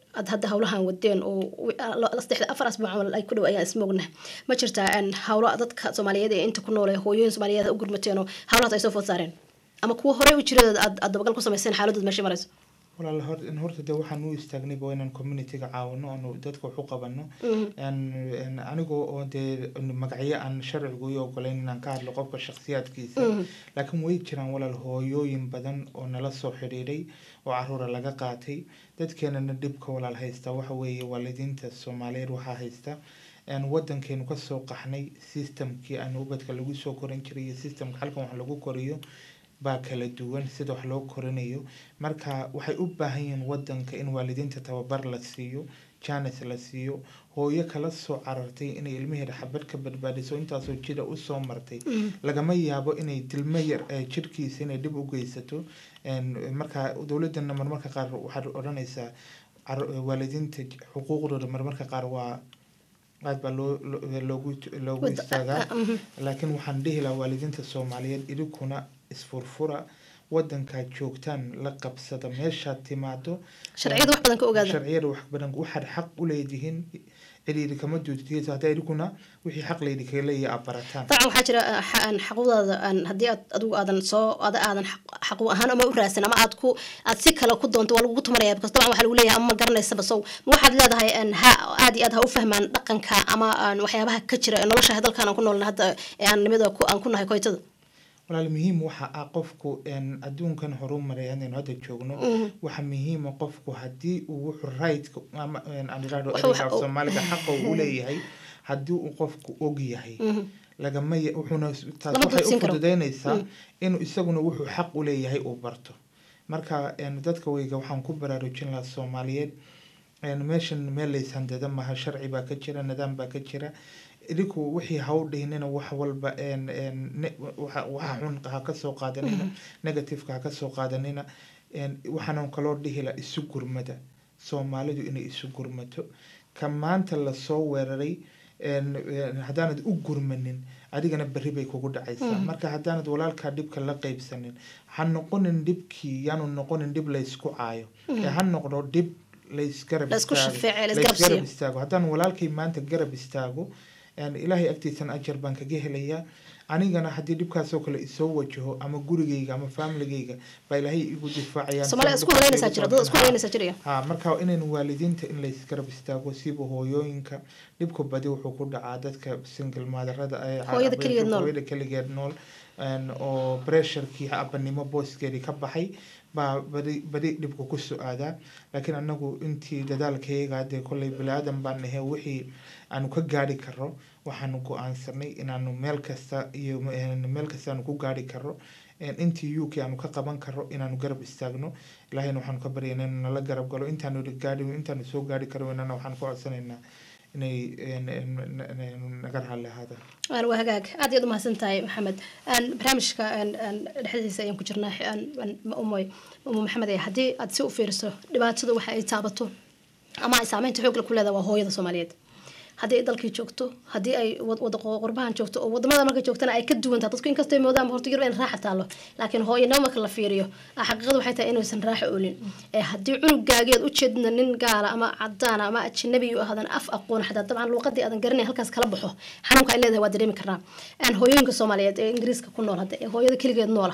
aad hadda hawlahan wadeen oo wi- la- saddexda afar asbuuc camal ay ku dhow ayaan ismoogna ma jirtaa een, hawlo dadka soomaaliyeed ee inta ku nool ee hooyooyin soomaaliyeed u gurmateen oo hawlahaas ay soo food saareen ama kuwa horey u jira aad aad dabagal ku samayseen xaaladood meesha marayso walaal hor in horta de waxaan u istaagnayba waa inaan communityga caawino oonu dadka wax u qabano Een- een anigoo oo dee magacyo aan sharcigu i ogolayn inaan ka hadlo qofka shakhsiyaadkiisa laakiin way jiraan walaal hooyooyin badan oo nala soo xidhiidhay oo caruura laga qaatay dadkeenana dhibka walaal haysta waxa weeye waalidiinta soomaaliyeed waxaa haysta een wadankeenu kasoo qaxnay systemkii aan ubadka lagu soo korin jiray iyo systemka halkan wax lagu koriyo baa kala duwan sida wax loo korinayo marka waxay u baahan yihiin wadanka in waalidiinta tababar la siiyo janis la siiyo hooyo kala soo carartay inay ilmaheeda xabad ka badbaadiso intaasoo jira usoo martay lagama yaabo inay dilmo yar ee jirkiisa inay dhib u geysato Een, marka dowladana marmarka qaar waxaad odhanaysaa car- waalidiinta xuquuqdooda marmarka qaar waa aad baa loo loo- loogu loogu Wada- istaagaa ah, mhm. laakiin waxaan dhihi lahaa waalidiinta soomaaliyeed idinkuna isfurfura wadankaad joogtaan la qabsada meeshaad timaado sharciyada wax badan ka ogaada sharciyada wax badan waxaad xaq u leedihiin cidhiidhi kama duudtiyeyso haddaa idinkuna wixii xaq laydi kaga leeyahay aad barataan dabcan waxaa jira ah, xa- aan xaquuqdaada aan haddii aad adigu aadan soo ada aadan xaq- xaquuq ahaan ama u raadsan ama aad ku aad si kale ku doonto waa lagugu tumanaya because dabcan waxaa lagu leeyahay ama ma garanaysaba sow ma waxaad leedahay aan ha aad iyo aad ha u fahmaan dhaqanka ama aan waxyaabaha ka jira ee nolosha dalkan aan ku noolna hadda ee aan nimada ku aan ku nahay koytada walaal muhiim waxa ah qofku een, adduunkan horumaray hadaynu hadda joogno waxa muhiima qofku haddii uu wuxuu right ama een, aan idhaahdo Wuxuu- ereyga af soomaaliga xaqa uu leeyahay haddii uu qofku og yahay lagama ya- wuxuuna taas Lama waxay dudsin u karo. fududeynaysaa inuu isaguna wuxuu xaq u leeyahay uu barto marka een, dadka weyga waxaan ku baraarujin lahaa soomaaliyeed een, meeshan meel layshandada maha sharci baa ka jira nidaam baa ka jira idinku wixii ha u dhihinina wax walba een, een, ne- waxa waxa xun ha ka soo qaadanina negativeka ha ka soo qaadanina een, waxaanan kaloo dhihi lahaa isu gurmada soomaalidu inay isu gurmato ka maanta lasoo weeraray een, een, haddaanad u gurmanin adigana berri bay kugu dhacaysaa marka haddaanad walaalkaa dhibka la qeybsanin ha noqonin dhibkii yaanu noqonin dhib laysku caayo ee ha noqdo dhib laysgarab Laysku istaago- shafeece, laysgarab laysgarab siiyo. istaago haddaan walaalkay maanta garab istaago een, ilaahay agtiisana ajar baan kaga helayaa anigana haddii dhibkaasoo kale isoo wajaho ama gurigayga ama familigayga baa ilaahay igu difaacayaan soomaaliya isku haleynaysaa jira dad isku haleynaysaa jiraya ha marka inaynu waalidiinta in laysgarab istaago siba hooyooyinka dhibka badi wuxuu ku dhacaa dadka single maadarada ee Hooyada keligeed nool. hooyada keligeed nool een, oo pressurekii abanimo booskeedii ka baxay baa badi badi dhibka ku so-aadaa laakiin anagu intii dadaalkayaga dee kolley bani-aadan baan nahay wixii aanu ka gaari karo waxaanu go-aansanay inaanu meel kasta iyo een, meel kasta aanu ku gaari karo een, intii u k aanu ka qaban karo inaanu garab istaagno ilaahayna waxaanu ka baryaynaa inuu nala garab galo intaanu gaari intaanu soo gaari karo inana waxaan ku codsanaynaa inay een, een, een, naga raalli ahaadaan aan waa hagaag aad iyaad umahadsan tahay maxamed aan barnaamijka aan aan dhexdiisa ayaan ku jirnaa aan aan umoy umo maxamed ee haddii aad si u fiiriso dhibaatada waxa ay taabato ama ay saameynta xoog leh ku leedahay waa hooyada soomaaliyeed haddii ay dalkii joogto haddii ay wad- wada qo- qurbahan joogto oo wadamada markay joogtana ay ka duwan tahay dadku inkastoo ay moodaan horta yurub in raaxa taalo laakiin hooyanimo marka la fiiriyo ah, xaqiiqadu waxay tahay inaysan raaxa oolin ee haddii cunugaageed ujeedna nin gaala ama cadaana ama ajnabi u ahaadan af aqoon xataa dabcan luuqadii aadan garanay halkaas kala baxo xanuunka ay leedahay waa dareemi karnaa aan hooyooyinka soomaaliyeed ee ingiriiska ku nool hadda ee hooyada keligeed noola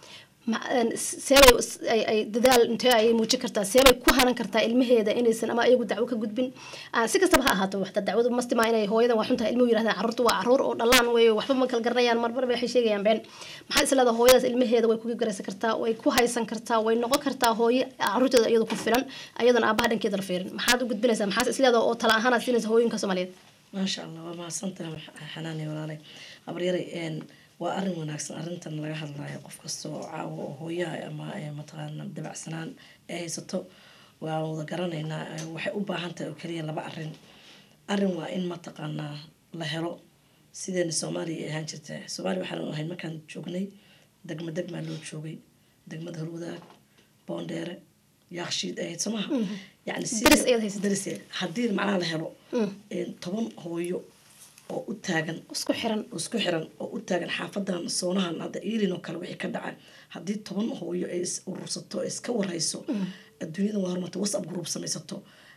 ma- een, seebay s- ay- ay dadaal intee ayay muujin kartaa seebay ku hanan kartaa ilmaheeda inaysan ama iyagu dacwo ka gudbin Ah, si kastaba ha ahaato waxta dacwadu mastima inay hooyadan waa xuntahay ilmuhu yirahdaan carruurtu waa carruur oo dhalaan wey waxba ma kala garanayaan marmar bay waxay sheegayaan been maxaa is leedahay hooyadaas ilmaheeda way kuga garaysan kartaa way ku haysan kartaa way noqon kartaa hooyo carruurteeda iyadu ku filan ayadana aabaha dhankeeda la fiirin maxaad u gudbinaysaa maxaas is leedahay oo tala ahaan aad siinaysa hooyinka soomaaliyeed maasha allah waa mahadsantaha xanaani walaalay abaryare een waa arin wanaagsan arintan laga hadlayo qof kasta oo caawa oo hooyaha ama ee mataqaana dabacsanaan ee haysato waan wada garanaynaa ee waxay u baahan tahay oo keliya laba arin arin waa in mataqaanaa la helo sideena soomaaliya ay ahaan jirta soomaaliya waxaan ahayd markaan joognay degma degmaa loo joogay degmada horwadaag boondheere yaaqshiid ahayd soo maha yani Daris ayaad haysatay. daris haddii macnaha la helo een, toban hooyo oo u taagan isku xiran oo isku xiran oo u taagan xaafadan soonahan hadda iilin oo kale wixii ka dhaca haddii toban hooyo ay is urursato ay iska warhayso adduunyada waa horumarta whatsapp group samaysato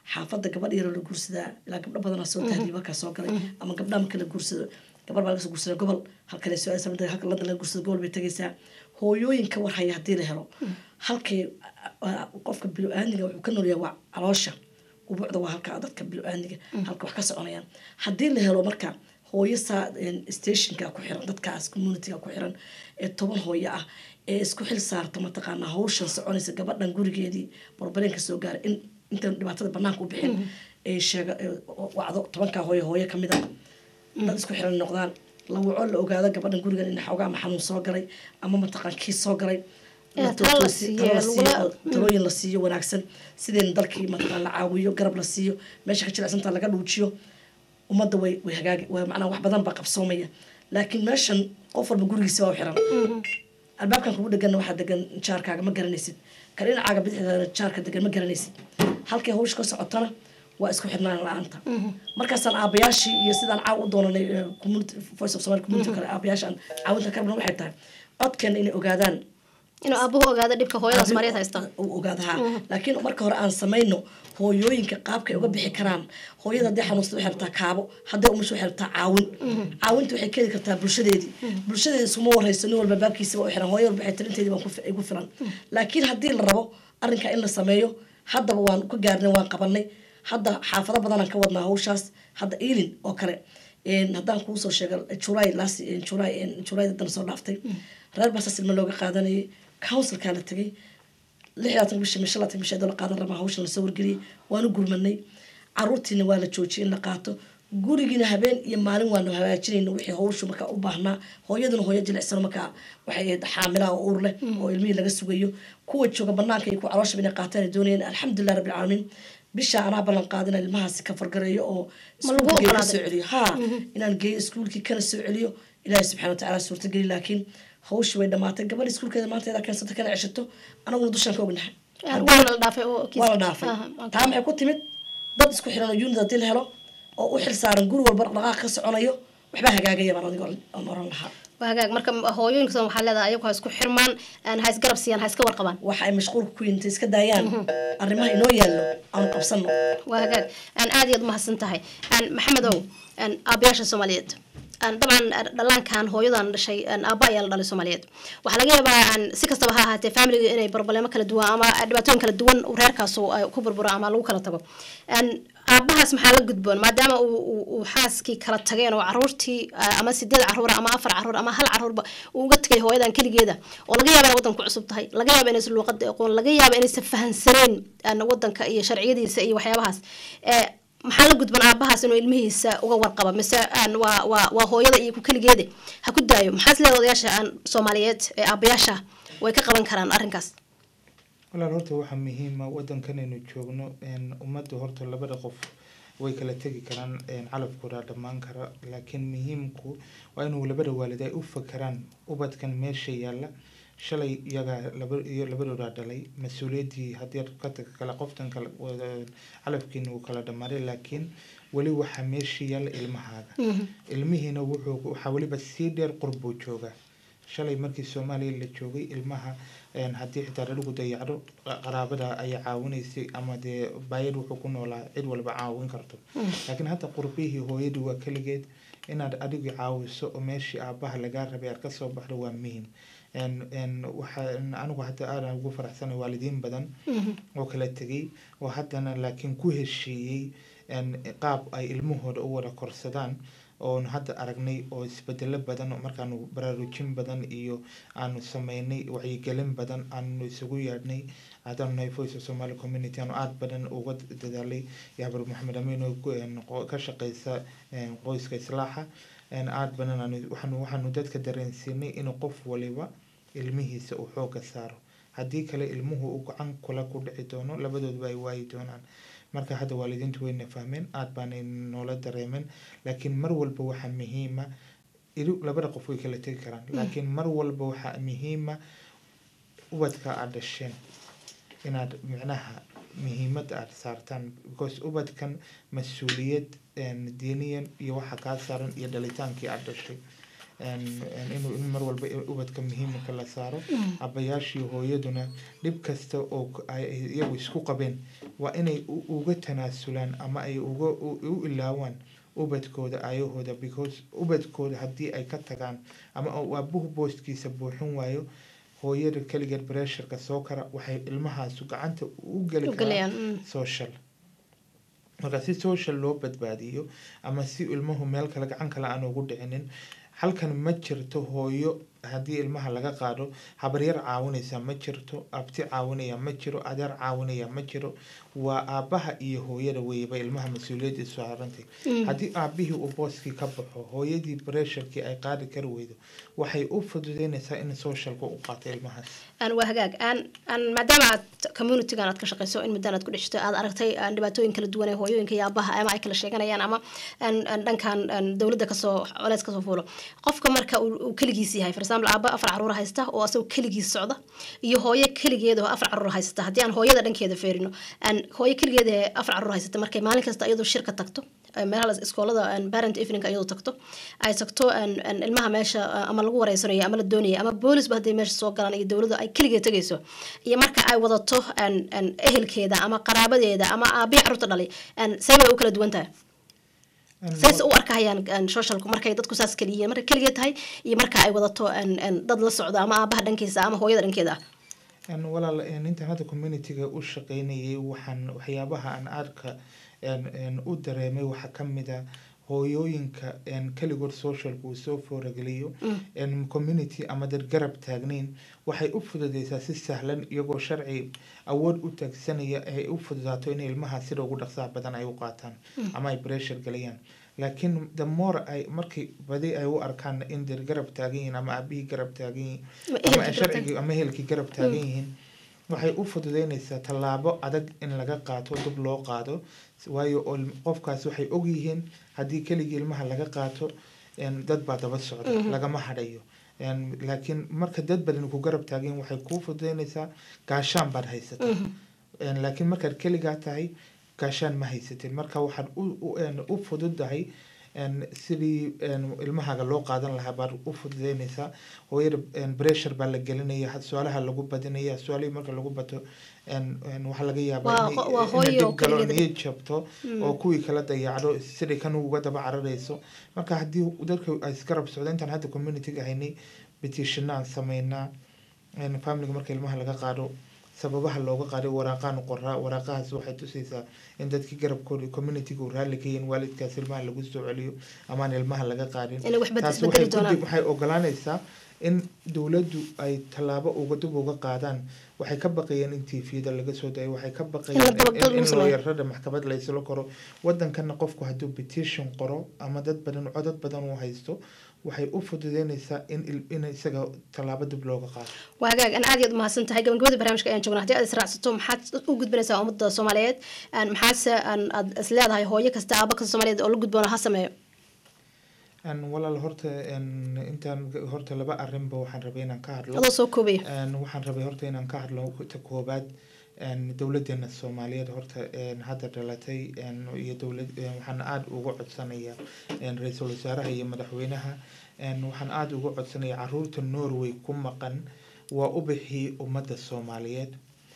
xaafadda gabadh yaroo la guursadaa ilaa gabdho badanaa soo tahriiba halkaa soo galay ama gabdhaha marka la guursado gabar baa laga soo guursadaa gobol halkale soo aadaysa midda halka landa laga guursado gobol bay tegaysaa hooyooyinka war haya haddii la helo halkay ah, qofka bilo-aaniga wuxuu ka noolyahay waa caloosha ubuucda waa halka dadka bilo-aaniga halka wax ka soconayaan haddii la helo marka hooyo saa stationka ku xiran dadkaas communityga ku xiran ee toban hooyo ah ee isku xil saarta mataqaanaa hawshan soconaysa gabadhan gurigeedii barbareenka soo gaara in intaan dhibaatada banaanka u bixin ee sheega ee wacdo tobankaa hooyo hooyo kamid a dad isku xiran noqdaan la waco la ogaado gabadhan gurigan in xoogaa ama xanuun soo galay ama mataqaan kii soo galay Ee, la talo la toosii- siiyo, talo la siiyo, lagula- oo talooyin la siiyo wanaagsan sideen dalkii mataqaan la caawiyo garab la siiyo meesha ka jilacsanta laga dhuujiyo ummadda way way hagaagi way macnaa wax badan baa qabsoomaya laakiin meeshan qof walba gurigiisa waa u xiran albaabkan kugu dheganna waxaa degan jaarkaaga ma garanaysid ka dhinacaaga bidixdaana jaarka degan ma garanaysid halkay hawsha ka socotana waa isku xirnaan la-aanta markaasaan aabayaashii iyo sidaan caaw u doonanay eh, community voice of Somali community kale aabayaasha aan caawinta ka rabna waxay tahay codkeena inay ogaadaan inuu aabuhu ogaado dhibka hooyadaas mariyad haysta u ogaadaha laakiin marka hore aan samayno hooyooyinka qaabka ay uga bixi karaan hooyada haddii xanuunsada waxay rabtaa kaabo hadday umusha waxay rabtaa caawin caawinta waxay keeni kartaa bulshadeedii bulshadeedi isuma warayso nin walba baabkiisa waa u xiran hooyo walba waxay talinteedii baan ku fi- igu filan laakiin haddii la rabo arrinka in la sameeyo haddaba waan ka gaarnay waan qabanay hadda xaafado badanaan ka wadnaa hawshaas hadda iilin oo kale een, haddaan kuusoo sheega julay last julay julay dan soo dhaaftay reer basaas ilma looga qaadanayay councilkaa la tegay lixdaatan bisha misha laatan bisha doo la qaadan rabaa hawshan lasoo wargeliyay waanu gurmanay caruurtiina waa la joojiyay in la qaato gurigiina habeen iyo maalin waanu hagaajinayna wixii hawshu markaa u baahnaa hooyaduna hooyo jilicsan markaa waxay ahayd xaamilaa oo uur leh oo ilmihii laga sugayo kuwa jooga banaanka iyo kuwa calooshaba inay qaataan ay doonayeen alxamdulilah rabbi alcaalamiin bisha anaa ballan qaadina ilmahaasi ka fargareeyo oo Ma lagu iskuulka geeyo ka oggolaaday? soo celiyo ha inaan geeyo iskuulkii kana soo celiyo ilaahay subxaana watacaala suurtageli laakiin hawshii way dhamaatay gabadha iskuulkeeda maanta iyadaa keensata kana ceshato anaguna dushaan ka ognahay waana la dhaafay oo kiis- waa la dhaafay Aha, okay. taa maxay ku timid dad isku xiran oo unit haddii la helo oo u xil saaran guri walba dhaqdhaqaaq ka soconayo waxbaa hagaagaya baan adigo aan oran lahaa waa hagaag marka hooyooyinka soo waxaa leedahay ayagu ha isku xirmaan aan ha isgarab siiyaan ha iska warqabaan waxa ay mashquulka ku yintay iska daayaan arrimaha inoo yaallo aanu qabsano waa hagaag aan aad iyo aad umahadsan tahay aan maxamedow aan aabayaasha soomaaliyeed aan dabcan dhallaankan hooyadan dhashay aan aabba ayaa la dhalay soomaaliyeed waxaa laga yaabaa aan si kastaba ha ahaatee familiga inay barbalemo kala duwan ama dhibaatooyin kala duwan uu reerkaas uu, ay ku burburo ama lagu kala tago aan aabahaas maxaa la gudboon maadaama uu uu- uu xaaskii kala tageen oo caruurtii ah, ama sideed caruur ama afar caruur ama hal caruurba uu uga tegay hooyadan keligeeda oo laga yaaba inay wadanku cusub tahay laga yaaba inaysan luuqada aqoon laga yaaba inaysan fahansaneen aan wadanka iyo sharciyadiisa iyo waxyaabahaas ee maxaa la gudban aabahaas inuu ilmihiisa uga warqaba mise aan waa waa waa hooyada iyo ku keligeeda ha ku daayo maxaas leeda odayaasha aan soomaaliyeed ee aabayaasha way ka qaban karaan arrinkaas walaal horta waxaa muhiima wadankanaynu joogno een, ummadda horta labada qof way kala tegi karaan een, calafkooda dhammaan kara laakiin muhiimku waa inuu labada waalid ay u fakeraan ubadkan meesha yaalla shalay iyagaa laba iyo labadoodaa dhalay mas-uuliyaddii haddii aad ka tag kala qoftan kala wada- calafkiina uu kala dhammaaday laakiin weli waxaa meesha yaalla ilmahaaga ilmihiina wuxuu waxaa weliba sii dheer qurbuu joogaa shalay markii soomaaliya la joogay ilmaha een, haddii xitaa dhaligu dayacdo qa- qaraabada ayaa caawinaysay ama dee baayad wuxuu ku noolaa cid walba caawin karto laakiin hadda qurbihii hooyadii waa keligeed inaad adigu caawiso oo meeshii aabaha lagaa rabay aad kasoo baxdo waa muhiim een- een, waxaa anigu hadda aadan ugu faraxsanay waalidiin badan oo kala tegay oo haddana laakiin ku heshiiyey een, qaab ay ilmahooda u wada korsadaan oon hadda aragnay oo isbedelo badan oo markaanu baraarujin badan iyo aanu sameynay wacyigelin badan aanu isugu yeedhnay haddaanu nahay voice of somali community aanu aada badan uga dadaalay yaabar maxamed amiin oo ku- een, qo- ka shaqeysa een, qoyska islaaxa een, aada badan aanu- waxaanu waxaanu dadka dareensiinay inuu qof waliba ilmihiisa uu xooga saaro haddii kale ilmuhu uu gacan kula ku dhici doono labadoodba ay waayi doonaan marka hadda waalidiintu wayna fahmeen aad baanay noola dareemeen laakiin mar walba waxaa muhiima idu labada qof way kala tegi karaan laakiin mar walba waxaa muhiima ubadka aad dhasheen inaad micnaha muhiimadda aad saartaan because ubadkan mas-uuliyad een, diiniyan iyo waxa kaa saaran iyo dhalitaankii aad dhashay een- een inuu in mar walba ubadka muhiimka la saaro abayaashii hooyaduna dhib kasta oo k- ay ay iyagu isku qabeen waa inay u- uga tanaasulaan ama ay uga u u ilaawaan ubadkooda ayahooda because ubadkooda haddii ay ka tagaan ama uu aabuhu booskiisa buuxin waayo hooyada keligeed bresharka soo kara waxay ilmahaasu gacanta u geli U karaan gelayaan, mm. social marka si social loo badbaadiyo ama si ilmuhu meel kale gacan kale aan ugu dhicinin halkan ma jirto hooyo haddii ilmaha laga qaado habaryar caawinaysa ma jirto abti caawinaya ma jiro adeer caawinaya ma jiro waa aabaha iyo hooyada weyba ilmaha mas-uuliyadda saarantay haddii aabihii uu booskii ka baxo hooyadii bresharkii ay qaadi kari weydo waxay u fududeynaysaa in socialka u qaato ilmahaas aan waa hagaag aan aan maadaama aad communitygan aad ka shaqeyso in muddan aad ku dhexto aad aragtay aan dhibaatooyin kala duwan ee hooyooyinka iyo aabaha ama ay kala sheeganayaan ama aan aan dhankan aan dowladda kasoo coleys kasoo fuulo qofka marka uu uu keligiis yahay for example aaba afar caruur haysta oo asagoo keligiis socda iyo hooyo keligeed oo afar caruur haysata haddii aan hooyada dhankeeda feerino aan hooyo keligeed ee afar caruur haysata markay maalin kasta iyadoo shirka tagto ee meelaha la- iskoolada aan parent evening iyadoo tagto ay tagto aan aan ilmaha meesha ah, ama lagu wareysanayo ama la doonayo ama boolisba hadday meesha soo galaan iyo dowladda ay keligeed tegayso iyo marka ay wadato aan aan ehelkeeda ama qaraabadeeda ama aabihi carruurta dhalay aan seebay u kala duwan tahay says u arkahayaan aan socialku markay dadku saas keliyihiin markay keligeed tahay iyo marka ay wadato aan aan dad la socdo ama aabaha dhankiisa ama hooyada dhankeeda ah Een, walaal een, intaan hadda communityga u shaqeynayay waxaan waxyaabaha aan aadka een, een, u dareemay waxaa ka mid a hooyooyinka een, keligood socialka uu soo foorageliyo een, community ama dad garab taagnayn waxay u fududeysaa si sahlan iyagoo sharci awood u taagsanaya ay u fududaato in ilmaha sida ugu dhaqsaha badan ay u qaataan ama ay pressure galayaan laakiin the more ay markii badi ay u arkaan in dad garab taagan yihiin ama aabihii garab taagan yihiin Ama ama ehelkii garab sharcigii ama ehelkii garab taagan yihiin waxay u fududeynaysaa tallaabo adag in laga qaato dib loo qaado waayo oo ilm- qofkaas waxay ogyihiin haddii keligii ilmaha laga qaato een, dad baa daba socda lagama hadhayo Een, laakiin marka dad badan ku garab taagan yihiin waxay kuu fududeynaysaa gaashaan baad haysataa Een, laakiin markaad keligaa tahay gaashaan ma haysatin marka waxaad u u- een, u fududahay een, sidii een, ilmahaaga loo qaadan lahaa baad u fududeynaysaa hooyada een, pressure baa la gelinaya had- su-aalaha lagu badinaya su-aalihii marka lagu bato een, een, waxaa laga yaabaa Waa inay- ho- waa inay hooyo dib galo keligeed. niyad jabto oo kuwii kala dayacdo siday kan uga daba cararayso marka haddii dadka ay isgarab socdo intaan hadda communityga haynay petitionaan sameynaa een, familiga marka ilmaha laga qaado sababaha looga qaaday waraaqaan qoraa waraaqahaas waxay tusaysaa in dadkii garabkooda communityga uu raalli ka yihiin waalidkaas ilmaha lagu soo celiyo amaan ilmaha laga qaadin Inay wax bed- taas isbedeli waxay ku doonaan. dib- waxay ogolaanaysaa in dowladdu ay tallaabo uga dib uga qaadaan waxay ka baqayeen in tvda laga soo dayo waxay ka In la baqayeen dabagal in- in lagu sameeyo. looyarada maxkamad la isla koro wadankana qofku hadduu petition qoro ama dad badan codad badan uu haysto waxay u fududeynaysaa in il- in isaga tallaabo dib looga qaado waa hagaag aan aad iyo aad umahadsan tahay gabagabada barnaamijka ayaan joognaa haddii aad israacsato maxaad u gudbinaysaa ummadda soomaaliyeed aan maxaase aan aad is leedahay hooyo kasta aaba kasta soomaaliyeed oo la gudboona ha sameeyo Een, walaal horta een, intaan horta laba arrinba waxaan rabay inaan ka hadlo adoo soo koobaya Een, waxaan rabay horta inaan ka hadlo ta koobaad een, dowladeena soomaaliyeed horta een, hadda dhalatay een, iyo dowlad een, waxaan aada uga codsanayaa een, ra-iisul wasaaraha iyo madaxweynaha een, waxaan aada uga codsanayaa caruurta norway ku maqan waa u bixii ummadda soomaaliyeed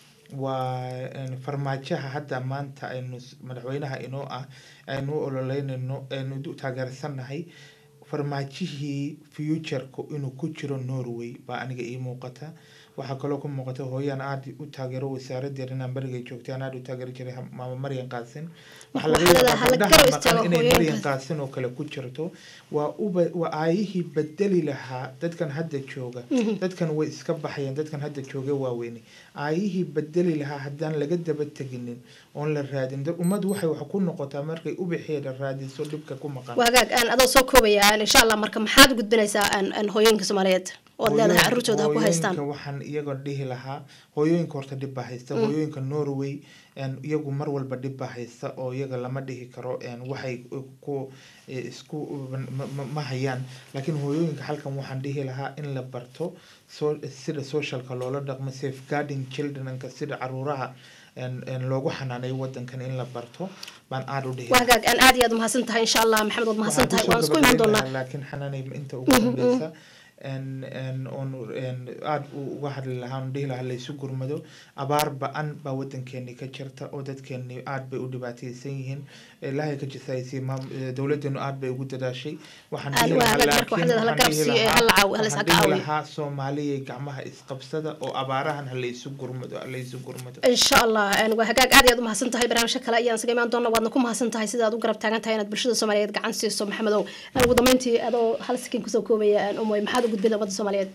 waa een, farmaajaha hadda maanta aynu s- madaxweynaha inoo ah aynu u ololeynayno aynu u taageersannahay farmaajihii futureka inuu ku jiro norway baa aniga ii muuqata waxaa kaloo ku muuqata hooyaan aada u taageero wasaaradeeda inaan beriga joogtay aan aada u taageeri jiray ha- maama maryan qaasin waxaa laga Waxaa yaabaa hala gabdhaha garab maqan istaago inay hooyooyinkaas. maryan qaasin oo kale ku jirto waa uba waa aayihii bedeli lahaa dadkan hadda jooga dadkan way iska baxayeen dadkan hadda jooga waaweyne aayihii bedeli lahaa haddaan laga daba teginin oon la raadin dad- ummaddu waxay wax ku noqotaa markay ubaxeeda raadiso dhibka ku maqan waa hagaag aan adoo soo koobaya aan insha allah marka maxaad u gudbinaysaa aan aan hooyooyinka soomaaliyeed ood leedahay Hooyooyinka- carruurtooda ha ku haystaan hooyooyinka waxaan iyaga dhihi lahaa hooyooyinka horta dhib baa haysta hooyooyinka norway een, iyagu mar walba dhib baa haysta oo iyaga lama dhihi karo een, waxay ku eh, isku ma- ma- ma hayaan laakiin hooyooyinka halkan waxaan dhihi lahaa in la barto so, sida socialka loola dhaqmo safeguarding childrenka sida caruuraha een- een loogu xanaaneeyo wadankan in la barto baan aada u dhihi waa hagaag aan aad iyo aad umahadsan tahay insha allah maxamed waad mahadsan tahay waan isku imaan doonaa laakiin xanaanay inta ugu dambeysa en en oon en aada u- uga hadli lahaa on dhihi lahaa laysu gurmado abaar ba-an baa wadankeeni ka jirta oo dadkeeni aada bay u dhibaateysan yihiin ilaahay ka jisaaysiye maam eh, dowladeenu aada bay ugu dadaashay waxaan Aad dhihi waa lahaa hagaag, marka laakiin waxaa la waxaan dhihi garabsiiyo, lahaa- hala caawi- hala is waxaan dhihi caawiyo. lahaa soomaaliya gacmaha isqabsada oo abaarahan ha laysu gurmado ha laysu gurmado insha allah een, waa hagaag aad iyo aad umahadsan tahay barnaamijka kale ayaan isaga imaan doona waadna ku mahadsan tahay sida aad u garab taagan tahay inaad bulshada soomaaliyeed gacan siiso maxamedow Een, ugu dambeyntii adoo hal sakin kusoo koobaya een, umoy maxaad u gudbin ummadda soomaaliyeed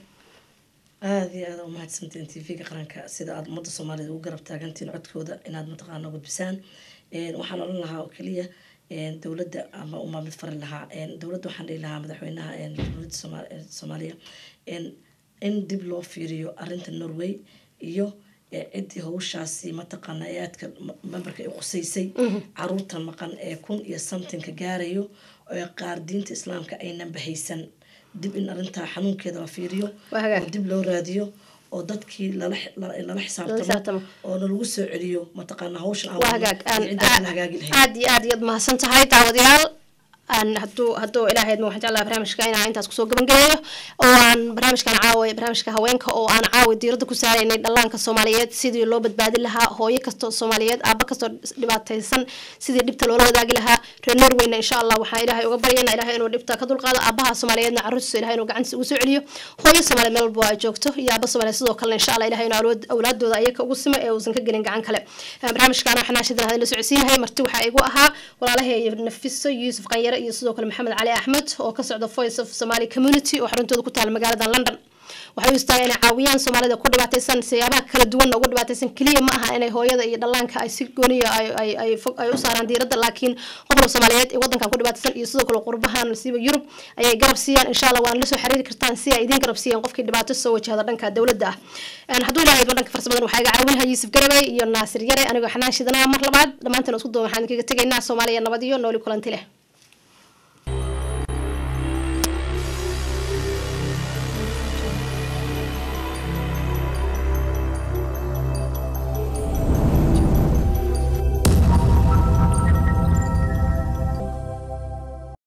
aada iyo aada umahadsantiin t v-ga qaranka sida aada ummadda soomaaliyeed ugu garab taagantiin codkooda inaad mataqaana gudbisaan Een, waxaan odhan lahaa oo keliya een, dowladda ama uma mid fari lahaa een, dowladda waxaan dhihi lahaa madaxweynaha een, dowladda Sooma- ee, soomaaliya een, in dib loo fiiriyo arinta norway iyo ee, ciddii hawshaasi mataqaana ee aadka ma- memberka ay qusaysay caruurta maqan ee kun iyo somethingka gaarayo ee qaar diinta islaamka aynan bahaysan dib in arintaa xanuunkeeda la fiiriyo Waa hagaag. oo dib loo raadiyo oo dadkii lala lala lala xisaabtamo. xisaabtamo oo nalagu soo celiyo mataqaana hawshan aan waa wadno hagaag iyo aan cidda kala hagaagi lahayd aad iyo aad iyaad mahadsan tahay daawadayaal aan hadduu hadduu ilaahayd ma waxaan jeclaha barnaamijka inaan intaas kusoo gabangelayo oo aan barnaamijkan caawa barnaamijka haweenka oo aan caawa diiradda ku saaraynay dhallaanka soomaaliyeed sidii loo badbaadin lahaa hooyo kastoo soomaaliyeed aaba kastoo dhibaataysan sidii dhibta loola wadaagi lahaa reer norweyna insha allah waxaan ilaahay uga baryana ilaahay inuu dhibta ka dulqaado aabaha soomaaliyeedna caruurtiisa ilahay inuu gacantiisa ugu soo celiyo hooyo soomaaliyeed meel walba ay joogto iyo aaba soomaaliyeed sidoo kalena insha allah ilahay inuu awlaad- awlaadooda ayaga ugu simo ee uusan ka gelin gacan kale Een, barnaamijkaana waxaan naashidan hadin la socodsiinahay marti waxaa igu ahaa walaalahay nafiso yuusuf qanyare iyo sidoo kale maxamed cali axmed oo ka socda voice of somali community oo xaruntooda ku taala magaalada london waxay u istaagaan inay caawiyaan soomaalida ku dhibaataysan siyaabaha kala duwanna ugu dhibaataysan keliya ma aha inay hooyada iyo dhallaanka ay si gooniya ay ay ay fog ay u saaraan diiradda laakiin qofka soomaaliyeed ee wadankan ku dhibaataysan iyo sidoo kale qurbahan siiba yurub ayay garab siiyaan insha allah waana la soo xiriiri kartaan si ay idin garab siiyaan qofkii dhibaato soo wajahda dhanka dowladda ah Een, hadduu ilaahay dhanka farsamadan waxaa iga caawinaha yuusuf garabay iyo naasir yare anigoo xanaan shidanaa mar labaad dhammaanteen isku duwan waxaan kaga tegaynaa soomaaliya nabad iyo nooli kulanti leh